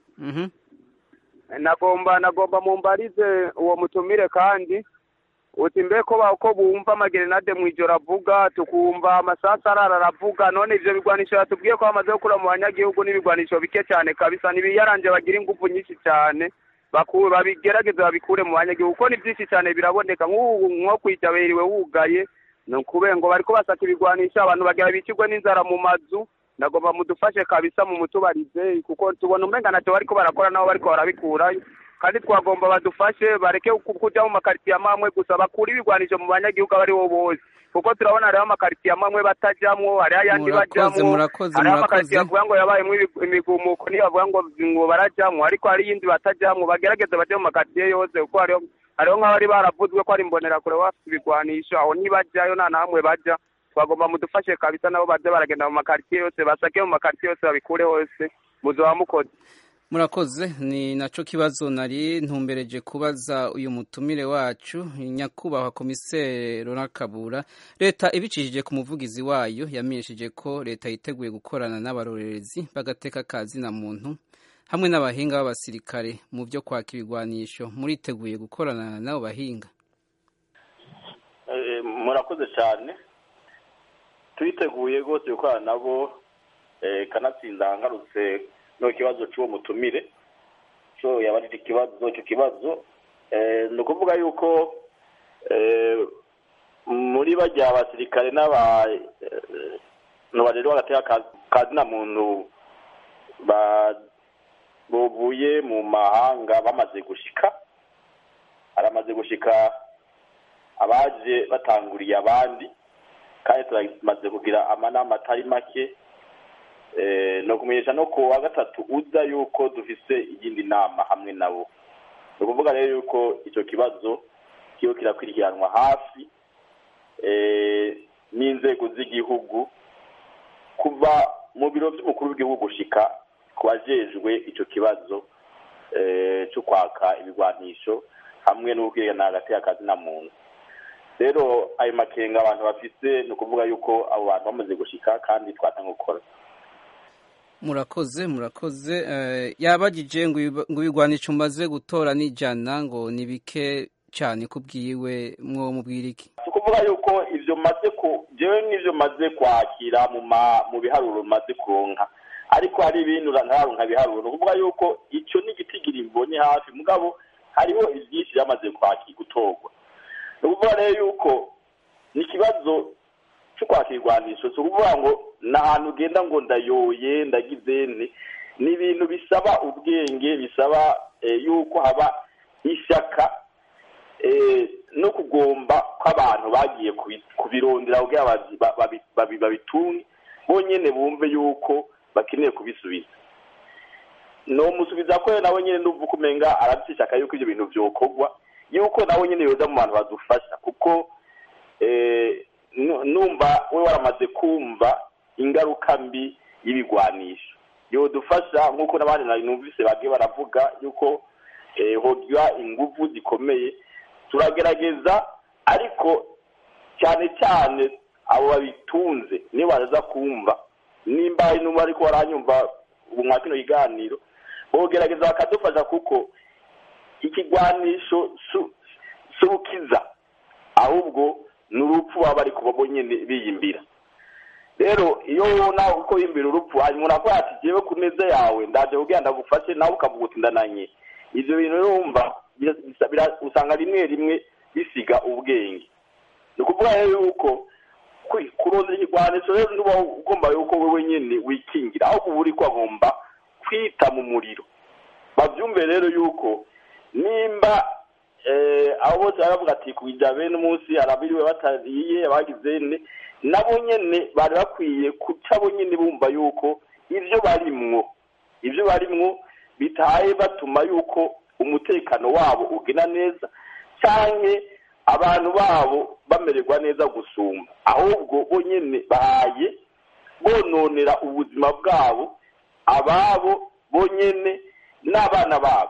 nagomba nagomba mumbarize uwo mutumire kandi uti mbe ko ko bumva amagerenade mu ijoro avuga tukumva amasasu arara aravuga none ivyo bigwanisho yatubwiye ko bamaze gukura mu banyagihugu n'ibigwanisho bike cyane kabisa nibiyaranje bagira ingufu nyinshi cyane babigerageze babikure mu banyagihugu kuko ni byinshi cyane biraboneka nk'ubu nko kwija beriwe wugaye ni ukube ngo bariko basaka ibigwanisho abantu bagira bicirwe n'inzara mu mazu nagomba mudufashe kabisa mu mutubarize kuko tubona umenga ntacyo bariko barakora nabo bariko barabikurayo kandi twagomba badufashe bareke kuja mu makaritsiye amamwe gusa bakure ibigwanisho mu banyagihugu abo aribo bose kuko turabona hariho amakaritsiye amamwe batajamwo hariho ayandi bajamwo hariho amakaritsiye bavuga ngo yabayemwo imigumuko niyo bavuga ngo ngo barajamwo ariko hari iyindi batajamwo bagerageze baje mu makaritsiye yose kuko hariho hariho nk'abari baravuzwe ko ari imbonerakure bafite ibigwanisho aho ntibajyayo nta namwe bajya twagomba mudufashe kabisa nabo baze baragenda mu makaritsiye yose basake mu makaritsiye yose babikure hose muzoba mukoze murakoze ni naco kibazo nari ntumbereje kubaza uyu mutumire wacu nyakubahwa komiseri Laurent Kabura leta ibicishije ku muvugizi wayo yamenyesheje ko leta yiteguye gukorana n'abarorerezi bagateka akazi na muntu hamwe n'abahinga b'abasirikare mu byo kwaka ibigwanisho muriteguye gukorana n'abo bahinga eh, murakoze cyane turiteguye rwose gukorana nabo eh, kanatsinda ngarutse no kibazo cy'uwo mutumire so yabarira ikibazo icyo kibazo eh, ni ukuvuga yuko eh, muri bajya abasirikare n'aba eh, barero bagateka kazina muntu ba buvuye mu mahanga bamaze gushika aramaze gushika abaje batanguriye abandi kandi turamaze kugira amanama atari make eh, no kumenyesha no ku wa gatatu uza yuko dufise iyindi nama hamwe nabo ni ukuvuga rero yuko icyo kibazo kiba kirakurikiranwa hafi eh, n'inzego z'igihugu kuva mu biro by'umukuru w'igihugu gushika ku bajejwe icyo kibazo eh, cyo kwaka ibigwanisho hamwe n'ubwigana hagati y'akazi na muntu rero ayo makenga abantu bafise ni ukuvuga yuko abo bantu bamaze gushika kandi twatanga gukora murakoze murakoze eh, yabagije ngo ibi- ngo ibigwanisho umaze gutora n'ijana ngo ni bike cyane kubwiwe mwo mubwira iki si ukuvuga yuko ibyo maze ku jewe n'ibyo maze kwakira mu ma mu biharuro maze kuronka ariko hari ibintu ntararonka biharuro ni ukuvuga yuko icyo ni igitigiri mbonye hafi mugabo hariho ibyinshi byamaze kwakira gutorwa ni ukuvuga rero yuko ni ikibazo cyo kwakira irwanisho si ukuvuga ngo ni ahantu ugenda ngo ndayoye ndagize nte ni ibintu bisaba ubwenge bisaba eh, yuko haba ishyaka eh, no kugomba kw'abantu bagiye kubi- kubirondera kugira babi- babi- babi- babitunge bonyene bumve yuko bakeneye kubisubiza nomusubiza ko nawe nyene nuvuga umenga arafise ishaka yuko ivyo bintu vyokorwa yuko nawe nyene yoza mu bantu badufasha kuko eh, nu- numva we waramaze kumva ingaruka mbi y'ibigwanisho yodufasha nk'uko n'abandi nari numvise bagiye baravuga yuko eh, hogira inguvu zikomeye turagerageza ariko cyane cyane abo babitunze niyo baraza kumva nimba hari n'ubu ariko baranyumva ubu mwa kino kiganiro bogerageza bakadufasha kuko ikigwanisho su- si ukiza ahubwo ni urupfu baba bari kuba bonyine biyimbira rero iyo ubona uko yimbira urupfu hanyuma urakora ati jewe ku neza yawe ndaje kugira ndagufashe nawe ukavuga uti ndananye ivyo bintu rero wumva bira- bisa- bira- usanga rimwe rimwe bisiga ubwenge ni ukuvuga rero yuko kwi- kurondera ikigwanisho rero ntuba ugomba yuko wewe nyene wikingira ahubwo uba uriko agomba kwita mu muriro bavyumve rero yuko nimba eh, abo bose baravuga ati kuja bene umunsi arabiriwe batariye abagize ne nabo nyene bari bakwiye kuca bo nyene bumva yuko ivyo barimwo ivyo barimwo bitaye batuma yuko umutekano wabo ugena neza canke abantu babo bamererwa neza gusumba ahubwo bo nyene bahaye bononera ubuzima bwabo ababo bo nyene n'abana babo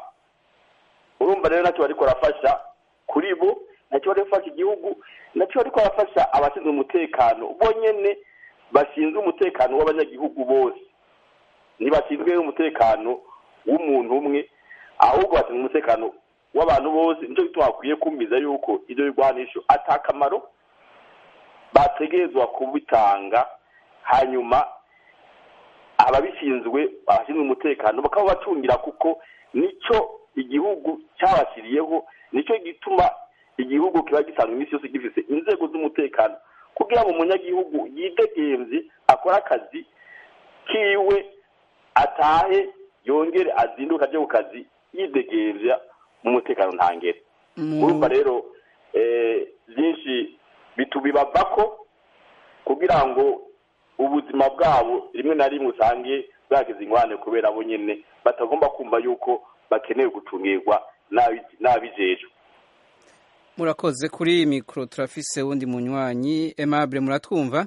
urumva rero nacyo bariko barafasha kuri bo nacyo bariko barafasha igihugu nacyo bariko barafasha abashinzwe umutekano bo nyene bashinzwe umutekano w'abanyagihugu bose ntibashinzwe umutekano w'umuntu umwe ahubwo bashinzwe umutekano w'abantu bose nicyo gituma bakwiye kumviza yuko ibyo bigwanisho ata kamaro bategerezwa kubitanga hanyuma ababishinzwe abashinzwe umutekano bakaba bacungira kuko nicyo igihugu cyabashyiriyeho nicyo gituma igihugu kiba gisanga iminsi yose gifite inzego z'umutekano kugira ngo umunyagihugu yidegemvye akore akazi kiwe atahe yongere azinduke aje ku kazi yidegemvya mu mutekano ntangere urumva rero eh, byinshi bitubibavako kugira ngo ubuzima bwabo rimwe na rimwe usange bwagize ingorane kubera bo nyene batagomba kumva yuko bakeneye gucungirwa n'abi- n'abijejwe murakoze kuri iyi mikoro turafise wundi munywanyi Aimable muratwumva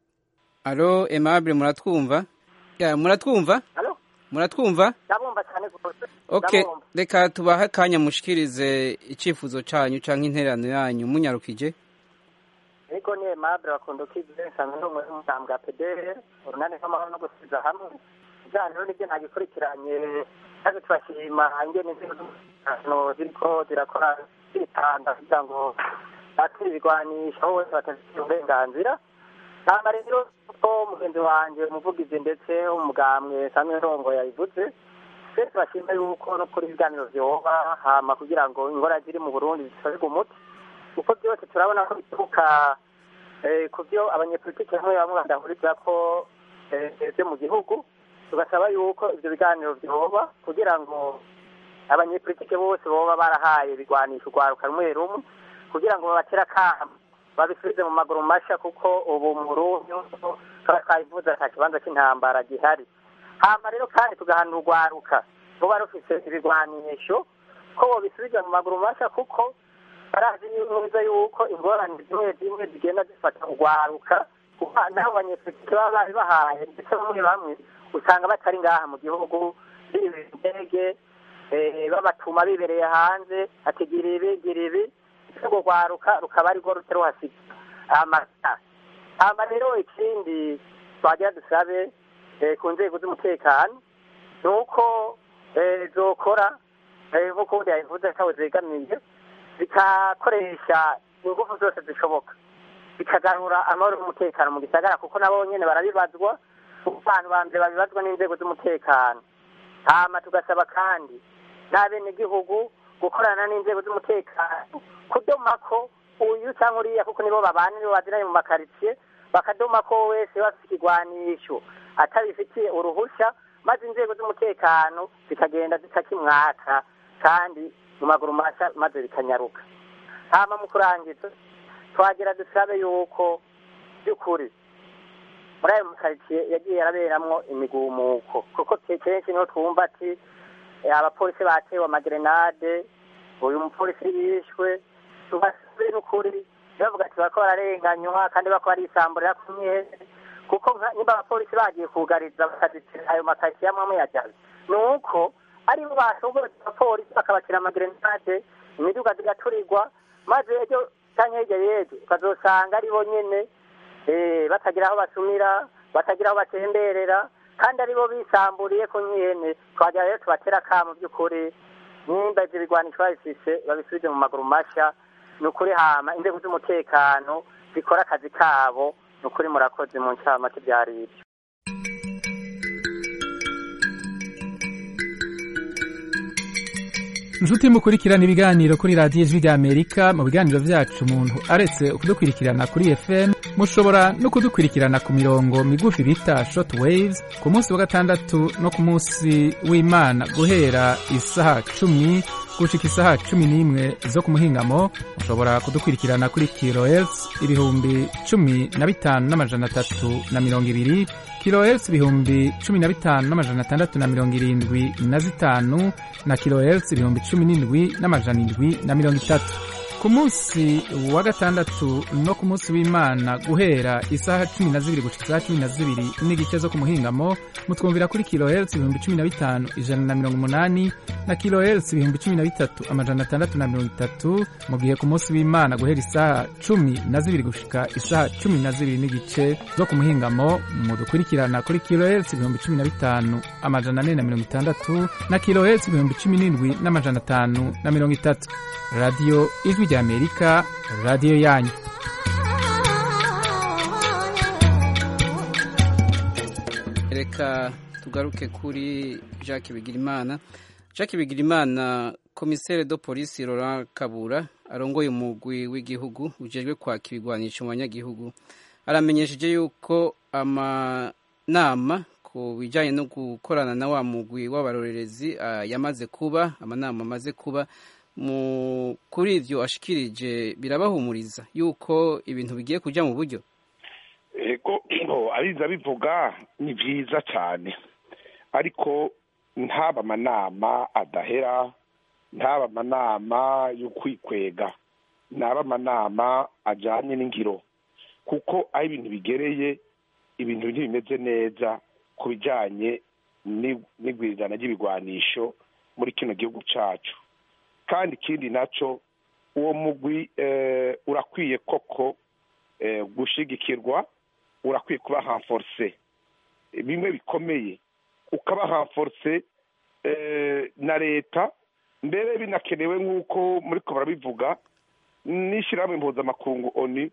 alo Aimable muratwumva ya muratwumva muratwumva ndabumva cyane rwose okay ndabumva. reka tubahe akanya mushikirize icyifuzo cyanyu cyangwa intererano yanyu munyarukije ariko ni aimable bakunda ukize nsanzwe ndi umwe w'umugambwe wa pdr urunani rw'amahoro no gusubiza hamwe ibyaha rero nibyo ntagikurikiranye maze turashima ingene inzego z'umutekano ziriko zirakora zitanga kugira ngo batera ibigwanisho aho bose batabifitiye uburenganzira hama rero ko mugenzi wanje umuvugizi ndetse umugambwe samwe ntongo yabivuze twese bashima yuko no kuri ibiganiro vyoba hama kugira ngo ingora ziri mu burundi zitorerwe umuti kuko byose turabona ko bituruka eh, ku byo abanyepolitiki bamwe bamwe badahuriza ko eh, byo mu gihugu tugasaba yuko ivyo biganiro vyoba kugira ngo abanyepolitike bose boba barahaye ibigwanisho urwaruka rumwe rumwe kugira ngo babatere akamo babisubize mu maguru masha kuko ubu mu Burundi tuba twabivuze ata kibanza c'intambara gihari hama rero kandi tugahanura urwaruka ruba rufise ibigwanisho ko bobisubiza mu maguru masha kuko barazi neza yuko ingorane zimwe zimwe zigenda zifata urwaruka kuko naho abanyepolitike baba bari bahaye ndetse bamwe bamwe usanga batari ngaha mu gihugu bibera indege eh, babatuma bibereye hanze ati gira ibi gira ibi urwo rwaruka rukaba arirwo ruca ruhasiga amata hama rero ikindi twagira dusabe eh, ku nzego z'umutekano ni uko eh, zokora eh, nk'uko ubundi yabivuze atawe zegamiye zikakoresha ingufu zose zishoboka bikagarura amahoro n'umutekano mu gisagara kuko nabo nyene barabibazwa kuko abantu ba mbere babibazwa n'inzego z'umutekano hama tugasaba kandi n'abenegihugu gukorana n'inzego z'umutekano kudomako uyu cyangwa uriya kuko nibo babana nibo baziranye mu makaritsiye bakadomako wese bafite ikigwanisho atabifitiye uruhushya maze inzego z'umutekano zikagenda zitakimwaka kandi mu maguru masha maze bikanyaruka hama mu kurangiza twagira dusabe yuko by'ukuri muri ayo makaritsiye yagiye araberamwo imigumuko kuko kenshi niho twumva ati eh, abapolisi batewe amagerenade uyu mupolisi yishwe tubasabe n'ukuri bavuga ati bariko bararenganywa kandi bako barisamburira ku myene kuko nka- nimba abapolisi bagiye kugariza bakazitira ayo makaritsiye amwe amwe yajaze ni uko aribo bashoboye abapolisi bakabatira amagerenade imiduga zigaturirwa maze ejo canke hirya y'ejo ukazosanga aribo nyene eh, batagira aho basumira batagira aho batemberera kandi aribo bisamburiye ko nyene twagira rero tubatera akamo by'ukuri nimba ivyo bigwanisho babifise babisubize mu maguru masha ni ukuri hama inzego z'umutekano zikora akazi kabo ni ukuri murakoze mu ncamake vyari ivyo inshuti mukurikirana ibiganiro kuri radiyo ijwi ry'amerika mu biganiro byacu umuntu aretse kudukurikirana kuri fm mushobora no kudukurikirana ku mirongo migufi bita short waves ku munsi wa gatandatu no ku munsi w'imana guhera isaha cumi gushika isaha cumi n'imwe zo ku muhingamo mushobora kudukurikirana kuri kilohertz ibihumbi cumi na bitanu n'amajana atatu na mirongo ibiri kilohertz ibihumbi cumi na bitanu n'amajana atandatu na mirongo irindwi na zitanu na kilohertz ibihumbi cumi n'indwi n'amajana indwi na mirongo itatu ku munsi wa gatandatu no ku munsi w'imana guhera isaha cumi na zibiri gushika isaha cumi na zibiri n'igice zo ku muhingamo mutwumvira kuri kilohertz ibihumbi cumi na bitanu ijana na mirongo umunani na kilohertz ibihumbi cumi na bitatu amajana atandatu na mirongo itatu mu gihe ku munsi w'imana guhera isaha cumi na zibiri gushika isaha cumi na zibiri n'igice zo ku muhingamo mudukurikirana kuri kilohertz ibihumbi cumi na bitanu amajana ane na mirongo itandatu na kilohertz ibihumbi cumi n'indwi n'amajana atanu na mirongo itatu radiyo ijwi ry'amerika radiyo yanyu reka tugaruke kuri jacques bigirimana jacques bigirimana komisere do polisi Laurent kabura arongoye umugwi w'igihugu ujejwe kwaka ibigwanisho mu banyagihugu aramenyesheje yuko amanama ku bijyanye no gukorana na wa mugwi w'abarorerezi ah, yamaze kuba amanama amaze kuba mu kuri ibyo ashikirije birabahumuriza yuko ibintu bigiye kujya mu buryo ego ngo abiza bivuga ni byiza cyane ariko ntaba amanama adahera ntaba amanama yo kwikwega ntaba amanama ajyanye n'ingiro kuko aho ibintu bigereye ibintu ntibimeze neza ku bijyanye ni- n'igwirizana ry'ibigwanisho muri kino gihugu cyacu kandi ikindi nacyo uwo mugwi eh, urakwiye koko eh, gushigikirwa urakwiye kuba hanforse bimwe bikomeye ukaba hanforse eh, na leta mbere binakenewe nk'uko muri ko barabivuga n'ishyirahamwe mpuzamakungu oni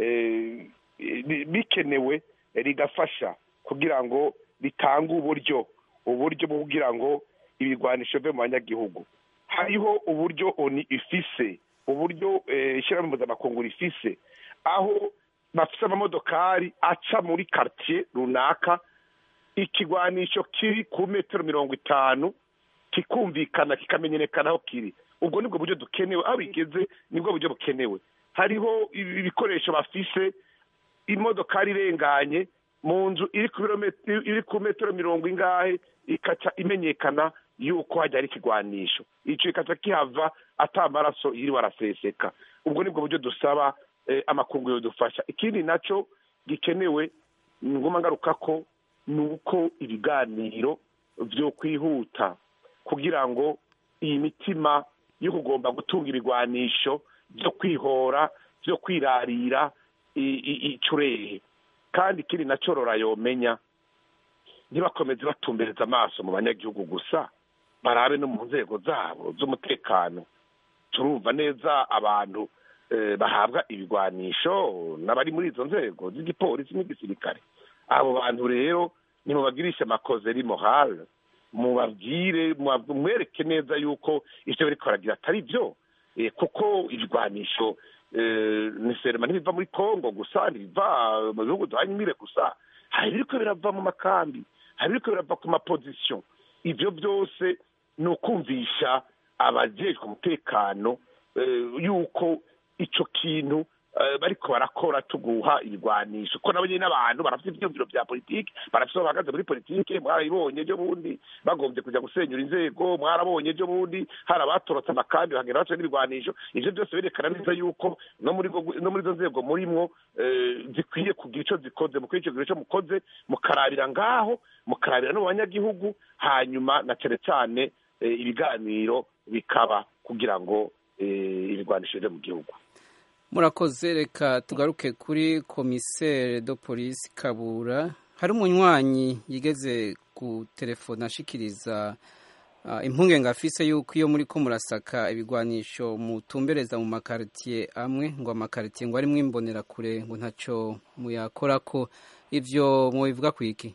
eh, bi- bikenewe rigafasha kugira ngo ritange uburyo uburyo bwo kugira ngo ibigwanisho bive mu banyagihugu hariho uburyo oni ifise uburyo eh, ishyirahamwe mpuzamakungu rifise aho bafise amamodokari aca muri quartier runaka ikigwanisho kiri ku metero mirongo itanu kikumvikana kikamenyekana aho kiri ubwo nibwo buryo dukenewe aho bigeze nibwo buryo bukenewe hariho ibi- ibikoresho bafise imodokari irenganye mu nzu iri ku birometero iri ku metero mirongo ingahe ikaca imenyekana yuko hajya hari ikigwanisho icyo ikaca kihava ata amaraso yiriwe araseseka ubwo nibwo buryo dusaba eh, amakungu yodufasha ikindi naco gikenewe ni ngoma ngaruka ko ni uko ibiganiro vyo kwihuta kugira ngo iyi mitima yo kugomba gutunga ibigwanisho byo kwihora byo kwirarira i- i- icurehe kandi ikindi nacyo rora yomenya ntibakomeze batumbereza amaso mu banyagihugu gusa barabe no mu nzego zabo z'umutekano turumva neza abantu eh, bahabwa ibigwanisho n'abari muri izo nzego z'igipolisi n'igisirikare abo bantu rero nimubagirishe amakozeri morale mubabwire muba- mwereke neza yuko ivyo bariko baragira atari vyo Eh, kuko ibigwanisho eh, ni serema ntibiva muri kongo gusa ntibiva mu bihugu duhanye imire gusa hari ibiriko birava mu makambi hari ibiriko birava ku mapozisiyo ivyo byose ni ukumvisha abajejwe umutekano eh, yuko ico kintu eh, bariko barakora tuguha ibigwanisho ko nabo nyene n'abantu barafite ivyumviro vya politiki barafite aho bahagaze muri politiki mwarabibonye ejo bundi bagombye kuja gusenyura inzego mwarabonye ejo bundi hari abatorotse amakambi bagenda baca n'ibigwanisho ivyo byose berekana neza yuko no muri go- no muri izo nzego murimwo eh, zikwiye kugira ico zikoze mukwiye ico kugira ico mukoze mukarabira ngaho mukarabira no mu banyagihugu hanyuma na cane cane eh, ibiganiro bikaba kugira ngo eh, ibigwanisho bive mu gihugu murakoze reka tugaruke kuri komisere do polisi kabura hari umunywanyi yigeze ku telefone ashikiriza ah, impungenge afise yuko iyo muri ko murasaka ibigwanisho mutumbereza mu makaritiye amwe ngo amakaritiye ngo arimwo imbonerakure ngo ntaco muyakorako ivyo mubivuga kwiki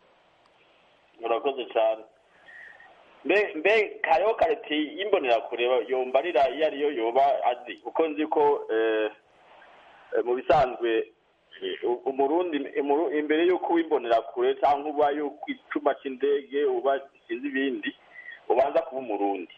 murakoze cyane mbe mbe hariho kareti y'imbonerakure yombarira iyo ariyo yoba azi kuko nzi ko eh, eh, mu bisanzwe eh, u- umurundi imuru- imbere y'uko w'imbonerakure cyangwa uba y'uko icuma cy'indege uba sinzi ibindi ubanza kuba umurundi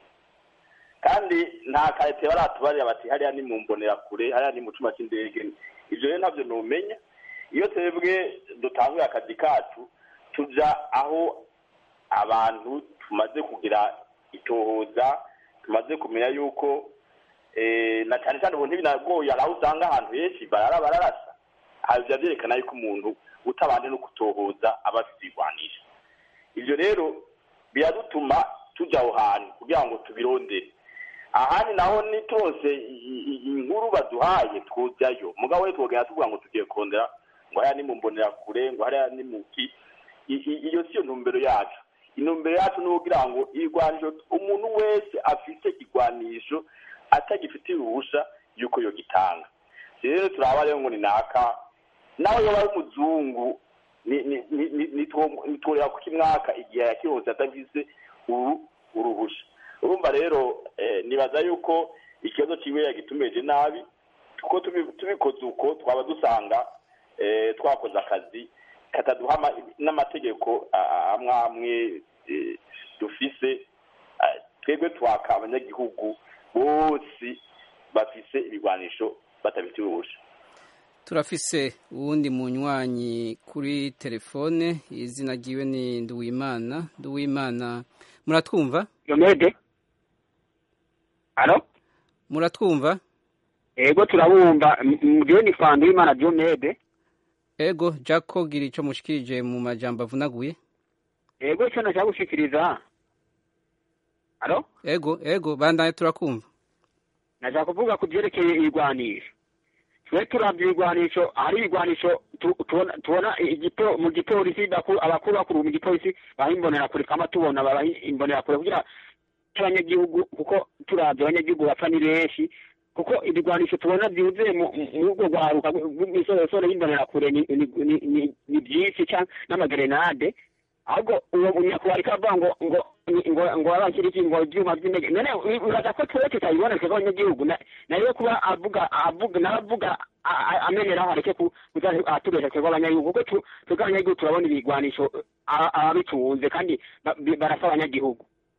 kandi nta karete baratubarira bati hariya ni mu mbonerakure hariya ni mu cuma cy'indege ivyo rero ntabyo numenya iyo twebwe dutanguye akazi kacu tuja aho abantu tumaze kugira itohoza tumaze kumenya yuko eh, na cyane cyane ubu ntibinagoye hari aho usanga ahantu henshi barara bararasa aha biba byerekana yuko umuntu utabanje no kutohoza aba afite ibigwanisho ivyo rero biradutuma tujya aho hantu kugira ngo tubirondere ahandi naho nitose i- i- inkuru baduhaye twujyayo mugabo we twogenda tuvuga ngo tugiye kurondera ngo hariya ni mu mbonerakure ngo hariya ni mu ki I- i- iyo siyo ntumbero yacu intumbero yacu ni ukugira ngo igwanisho umuntu wese afite igwanisho atagifitiye uruhusha yuko yogitanga rero turaba rero ngo ni naka nawe yoba ari umuzungu ni- ni- ni- ni- nitwo- nitworera kuko imwaka igihe yakironse atagize uru uruhusha urumva rero eh, nibaza yuko ikibazo ciwe yagitumeje nabi kuko tubi- tubikoze uko twaba dusanga eh, twakoze akazi kataduha ama- n'amategeko a- a- amwe amwe eh, dufise Ah, twebwe twaka abanyagihugu bose bafise ibigwanisho batabifitiye uruhusha turafise uwundi munywanyi kuri telefone izina ryiwe ni nduwimana nduwimana muratwumva Yomede Alo muratwumva Ego turabumva mgiwe ni fandu imana Jomede ego jako gira ico mushikirije mu majambo avunaguye Ego ico nashaka gushikiriza Alo ego ego bandanye turakumva nashaka kuvuga ku byerekeye igwanisho twe turavye igwanisho hari igwanisho tu- tubona tubona igito mu gipolisi bakuru abakuru bakuru mu gipolisi bahimbonera kure kama tubona bahimbonera kure kugira abanyagihugu kuko turavye abanyagihugu bapfa ni benshi kuko ibigwanisho tubona byuzuye mu mu urwo rwaruka rw'imisorosoro y'imbonerakure ni ni- ni- ni- ni byinshi cyangwa n'amagerenade ahubwo uwo nyakubahwa ariko avuga ngo ngo ngo ngo abashyira iki ngo ibyuma by'indege none uraza ko twese tutabibona twebwe abanyagihugu Na- nayo kuba avuga avuga nawe avuga a- a- ameneraho areke ku- kuza atubesha twebwe abanyagihugu kuko tu- twebwe abanyagihugu turabona ibigwanisho a- ababitunze kandi ba- bi- barasa abanyagihugu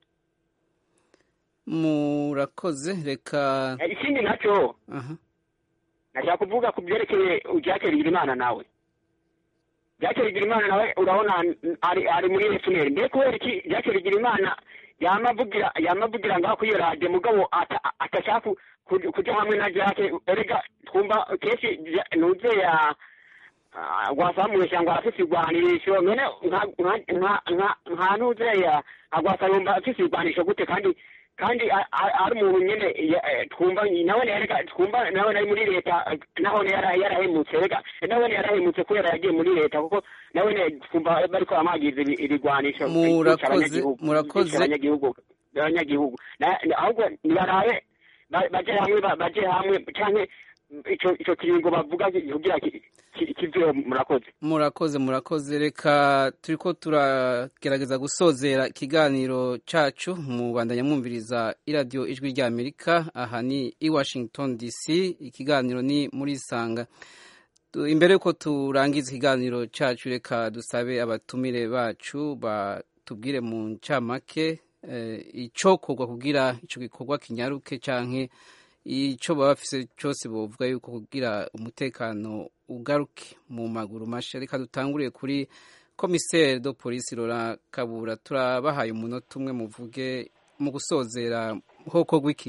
murakoze reka Eh, ikindi nacyo aha nashaka kuvuga ku byerekeye Jacques Bigirimana nawe Jacques Bigirimana nawe urabona n- ari ari muri FNL mbere kubera iki Jacques Bigirimana yama avugira yama avugira ngaho kuri iyo radio mugabo ata- atashaka ku- ku- kuja hamwe na Jacques erega twumva kenshi Ja- nuze ya gwasamuye cyangwa afise igwanisho none nka nka nka nka nka nuze ya agwasayumba afise igwanisho gute kandi kandi a- a- ari umuntu nyene ya- eh, twumva nawe reka twumva nawe nari muri leta eh, naho yara- yarahemutse reka nawe yarahemutse kubera yagiye muri leta kuko nawe twumva bariko bamwagiza ibi- ibigwanisho Murakoze, kwica abanyagihugu, murakoze. kwica abanyagihugu abanyagihugu Na- na- ahubwo nibarabe ba- baje hamwe ba- baje hamwe canke ico ico kiringo bavuga kugira ki- ki- kiveho murakoze murakoze murakoze reka turiko turagerageza gusozera ikiganiro cacu mu bandanya mwumviriza iradiyo ijwi rya amerika aha ni i washington dc ikiganiro ni muri sanga Tu- imbere yuko turangiza ikiganiro cacu reka dusabe abatumire bacu batubwire mu ncamake eh, icokorwa kugira ico gikorwa kinyaruke canke ico baba bafise cyose bovuga yuko kugira umutekano ugaruke mu maguru masha reka dutanguriye kuri komiseri do polisi Laurent Kabura turabahaye umunota umwe muvuge mu gusozera hoko gwiki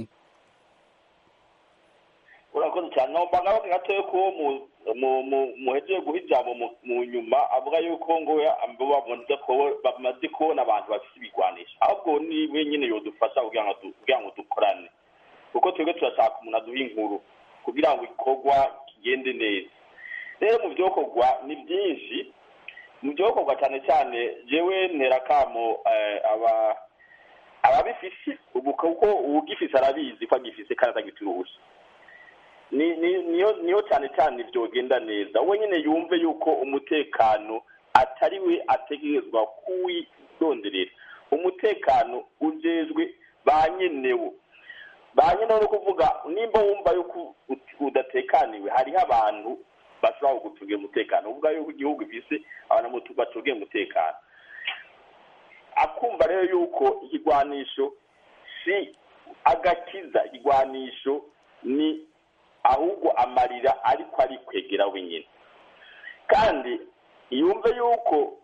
urakoze cyane nomba ngaho gatoya ko mu- mu- mu- muhejeje guha ijambo mu- mu nyuma avuga yuko ngo ya- abo bamaze ko- bamaze kubona abantu bafite ibigwanisho ahubwo ni we nyine yodufasha kugira ngo du- kugira ngo dukorane kuko twebwe turashaka umuntu aduha inkuru kugira ngo ikorwa kigende neza rero mu byokorwa ni byinshi mu byokorwa cyane cyane jewe ntera kamo eh, aba ababifise ubu kuko uwugifise arabizi ko agifise kandi atagifite uruhushya ni ni niyo niyo cyane cyane byogenda neza we nyine yumve yuko umutekano atari we ategerezwa kuwironderera umutekano ujejwe ba nyenewo ba nyenewo ni ukuvuga nimba wumva yuko ut- udatekaniwe hariho abantu bashobora kugutungira umutekano uvuga yuko igihugu gifise abantu mutu- bacungiye umutekano akumva rero yuko ikigwanisho si agakiza ikigwanisho ni ahubwo amarira ariko ari kwegera wenyine kandi yumve yuko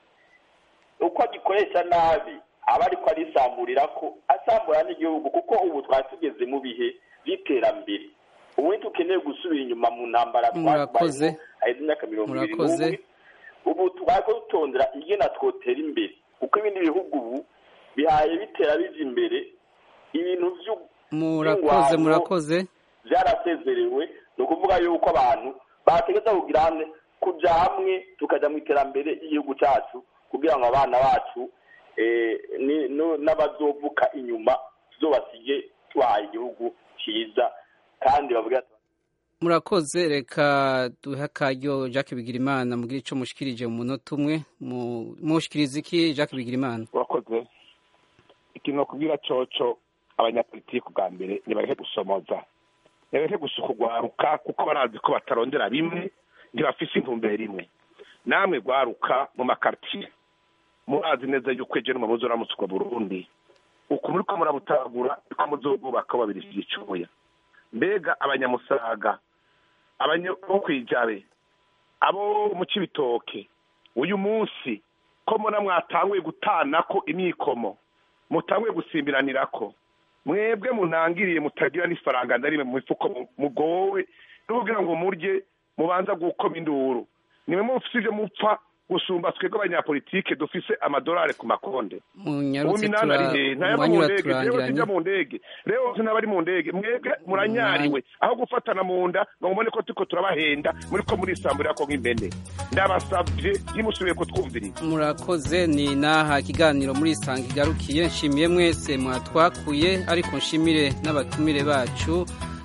uko agikoresha nabi aba ariko arisamburira ko asambura n'igihugu kuko ubu twari tugeze mu bihe by'iterambere ubu dukeneye gusubira inyuma mu ntambara Murakoze. aheze imyaka mirongo ibiri Murakoze. n'umwe ubu twari ko dutondera ingena twotera imbere kuko ibindi bihugu ubu bihaye bitera bija imbere ibintu by'u- murakoze by'ingwano murakoze byarasezerewe ni ukuvuga yuko abantu bategeza kugira hamwe kuja hamwe tukajya mu iterambere ry'igihugu cyacu kugira ngo abana bacu eh, ni- no- n'abazovuka inyuma tuzobasige tubahaye igihugu cyiza kandi bavuga ati murakoze reka duhe akaryo jacques bigirimana mugire ico mushikirije mu munota umwe Mu- mushikiriza iki jacques bigirimana urakoze ikintu kubwira coco abanyapolitiki bwa mbere nibareke gusomoza nibareke gusuka urwaruka kuko barazi ko batarondera bimwe ntibafise intumbero imwe namwe rwaruka mu makartiye murazi neza yuko ejo n'umubuzi uramutswa burundi uku muriko murabutagura niko muzobwubaka babirishije icuya mbega abanyamusaga abanya bo kwijabe abo mu cibitoke uyu munsi ko mbona mwatanguye gutanako imyikomo mutanguye gusimbiranirako mwebwe munangiriye mutagira n'ifaranga na rimwe mu mifuko mu- mugowe n'ubwira ngo murye mubanza gukoma induru nimwe mufise ivyo mupfa gusumba twebwe abanyapolitike dufise amadolari ku makonde ubu munyarutse minani ari hehe ntayaba mu umwanya ndege rero uraturangiranye sijya mu ndege rero sinabari mu ndege mwebwe muranyariwe aho gufatana mu nda ngo mubone ko turiko turabahenda muriko murisambura ko nk'impene ndabasavye ntimusubiye kutwumviriza murakoze ni naha ikiganiro muri isanga igarukiye nshimiye mwese mwatwakuye ariko nshimire n'abatumire bacu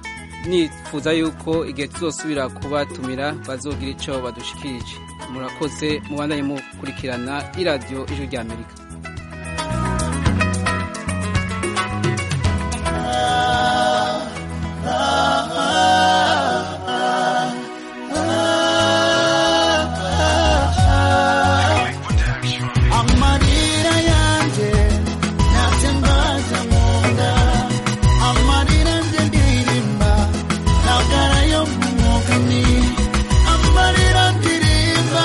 nifuza yuko igihe tuzosubira kubatumira bazogira icyo badushikirije murakoze mubandanye mukurikirana iradiyo ijwi rya amerika amarira yanjye natembaza mu nda amarira nje ndirimba ntagara yo mu mwuga ni amarira ndirimba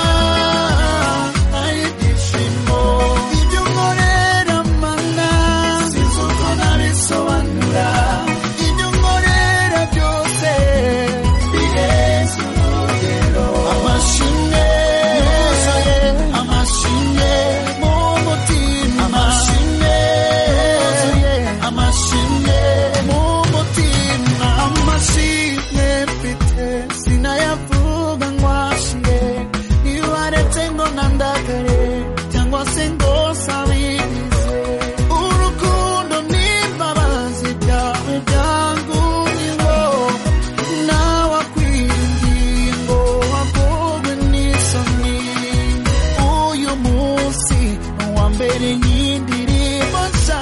ay'ibyishimo ibyo nkorera mana sinzi uko nabisobanura ibyo nkorera byose biheza urugero amashimwe yuzuye amashimwe mu mutima amashimwe yuzuye amashimwe mu mutima amashimwe mfite sinayavuga nkwashire nibaretse ngo nandagare cyangwa se ngo sabirize urukundo n'imbabazi byawe byanguyeho nawe akwiringiye ngo wagorwe n'isoni uyu munsi ni uwa mbere y'indirimbo nshya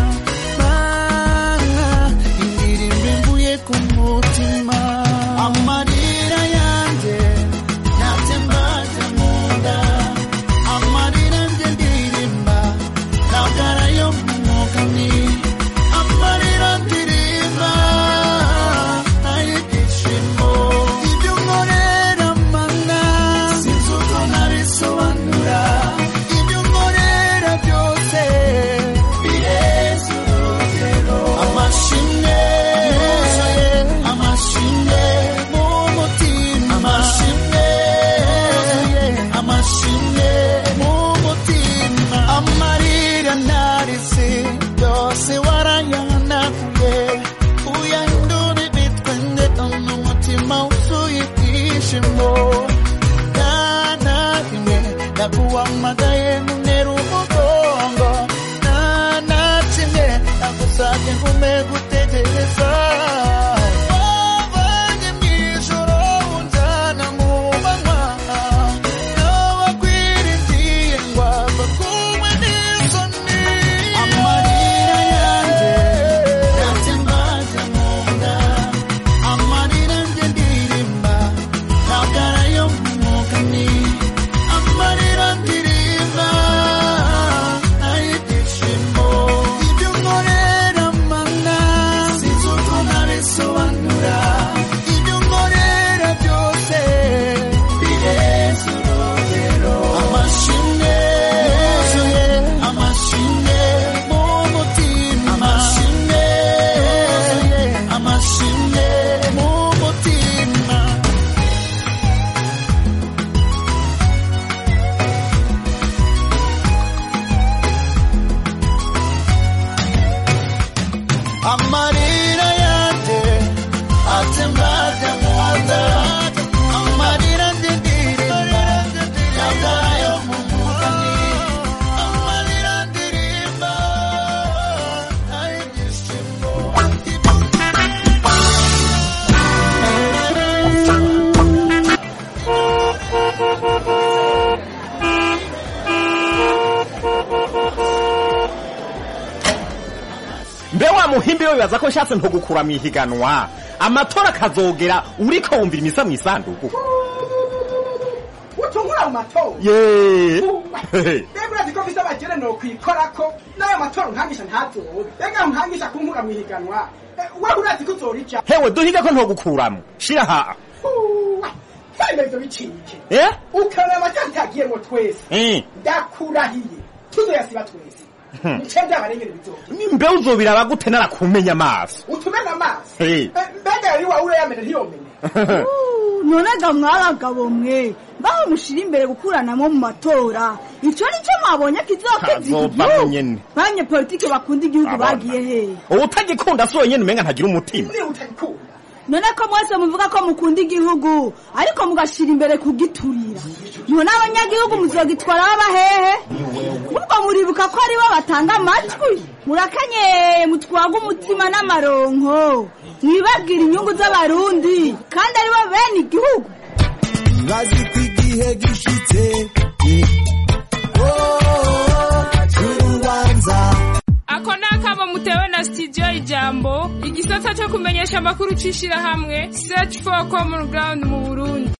mana indirimbo imvuye ku mutima amarira yanjye natembaga mu nda amarira nje ndirimba ntagara yo mu mwuga ni amarira ndirimba ay'ibyishimo ibyo nkorera mana sinzi uko nabisobanura ibyo nkorera byose bireza urugero amashimwe yuzuye amashimwe mu mutima amashimwe yuzuye amashimwe mu mutima amarira narise yose warayahanaguye uyahindura ibitwenge n'umutima wuzuye ibyishimo nta rimwe naguhamagaye nkunera umugongo nta na kimwe nagusabye ngume gutegereza wavanye mu ijoro unjyana mu manywa nawagwiriye ngo ava kumwe n'isoni amarira yanjye natembaga mu nda amarira nje ndirimba ntagara yo mu mwuga ni amarira ndirimba ay'ibyishimo ibyo nkorera mana sinzi uko nabisobanura ibyo nkorera byose bireza urugero amashimwe yuzuye amashimwe mu mutima amashimwe yuzuye amashimwe mu mutima amarira yanjye atembaga mu nda amarira ndirimba yagayo mu mugani amarira ndirimba ay'ibyishimo mbe wa muhimbi we bibaza ko nshatse ntugukura mu ihiganwa amatora akazogera uriko wumvira imisa mu isanduku utungura mu matora ye mbega urazi ko mfise abagere nokwikorako n'ayo matora nkangisha ntazobe mbega nkangisha kunkura mu ihiganwa Eh, wewe urazi ko uzorica hewe duhiga ko ntugukuramo shira ha twemezo bicike eh ukarora amatora utagiyemo twese Eh. ndakurahiye tuzoyasiba twese Hmm. nice byabarengere bizoke mbe uzobiraba gute narakumenya amaso utumena amaso Eh. Eh, mbega yari wawe urayamena ntiyomene none ga mwabagabo mwe baho mushira imbere gukuranamo mu matora icyo ni cyo mwabonye kizokiza iki Kazova gihugu nyene. banyepolitike bakunda igihugu Abana. bagiye hehe utagikunda si wenyine umenga ntagira umutima niba utagikunda none ko mwese muvuga ko mukunda igihugu ariko mugashira imbere kugiturira none abanyagihugu muzogitwara baba hehe ubwo muribuka ko aribo batanga amatwi murakenyeye mutwaga umutima n'amaronko mwibabwira inyungu z'abarundi kandi aribo bene igihugu bazi ko igihe gishitse urubanza ako ni akamo mutewe na studio ijambo igisata cyo kumenyesha amakuru c'ishirahamwe search for common ground mu burundi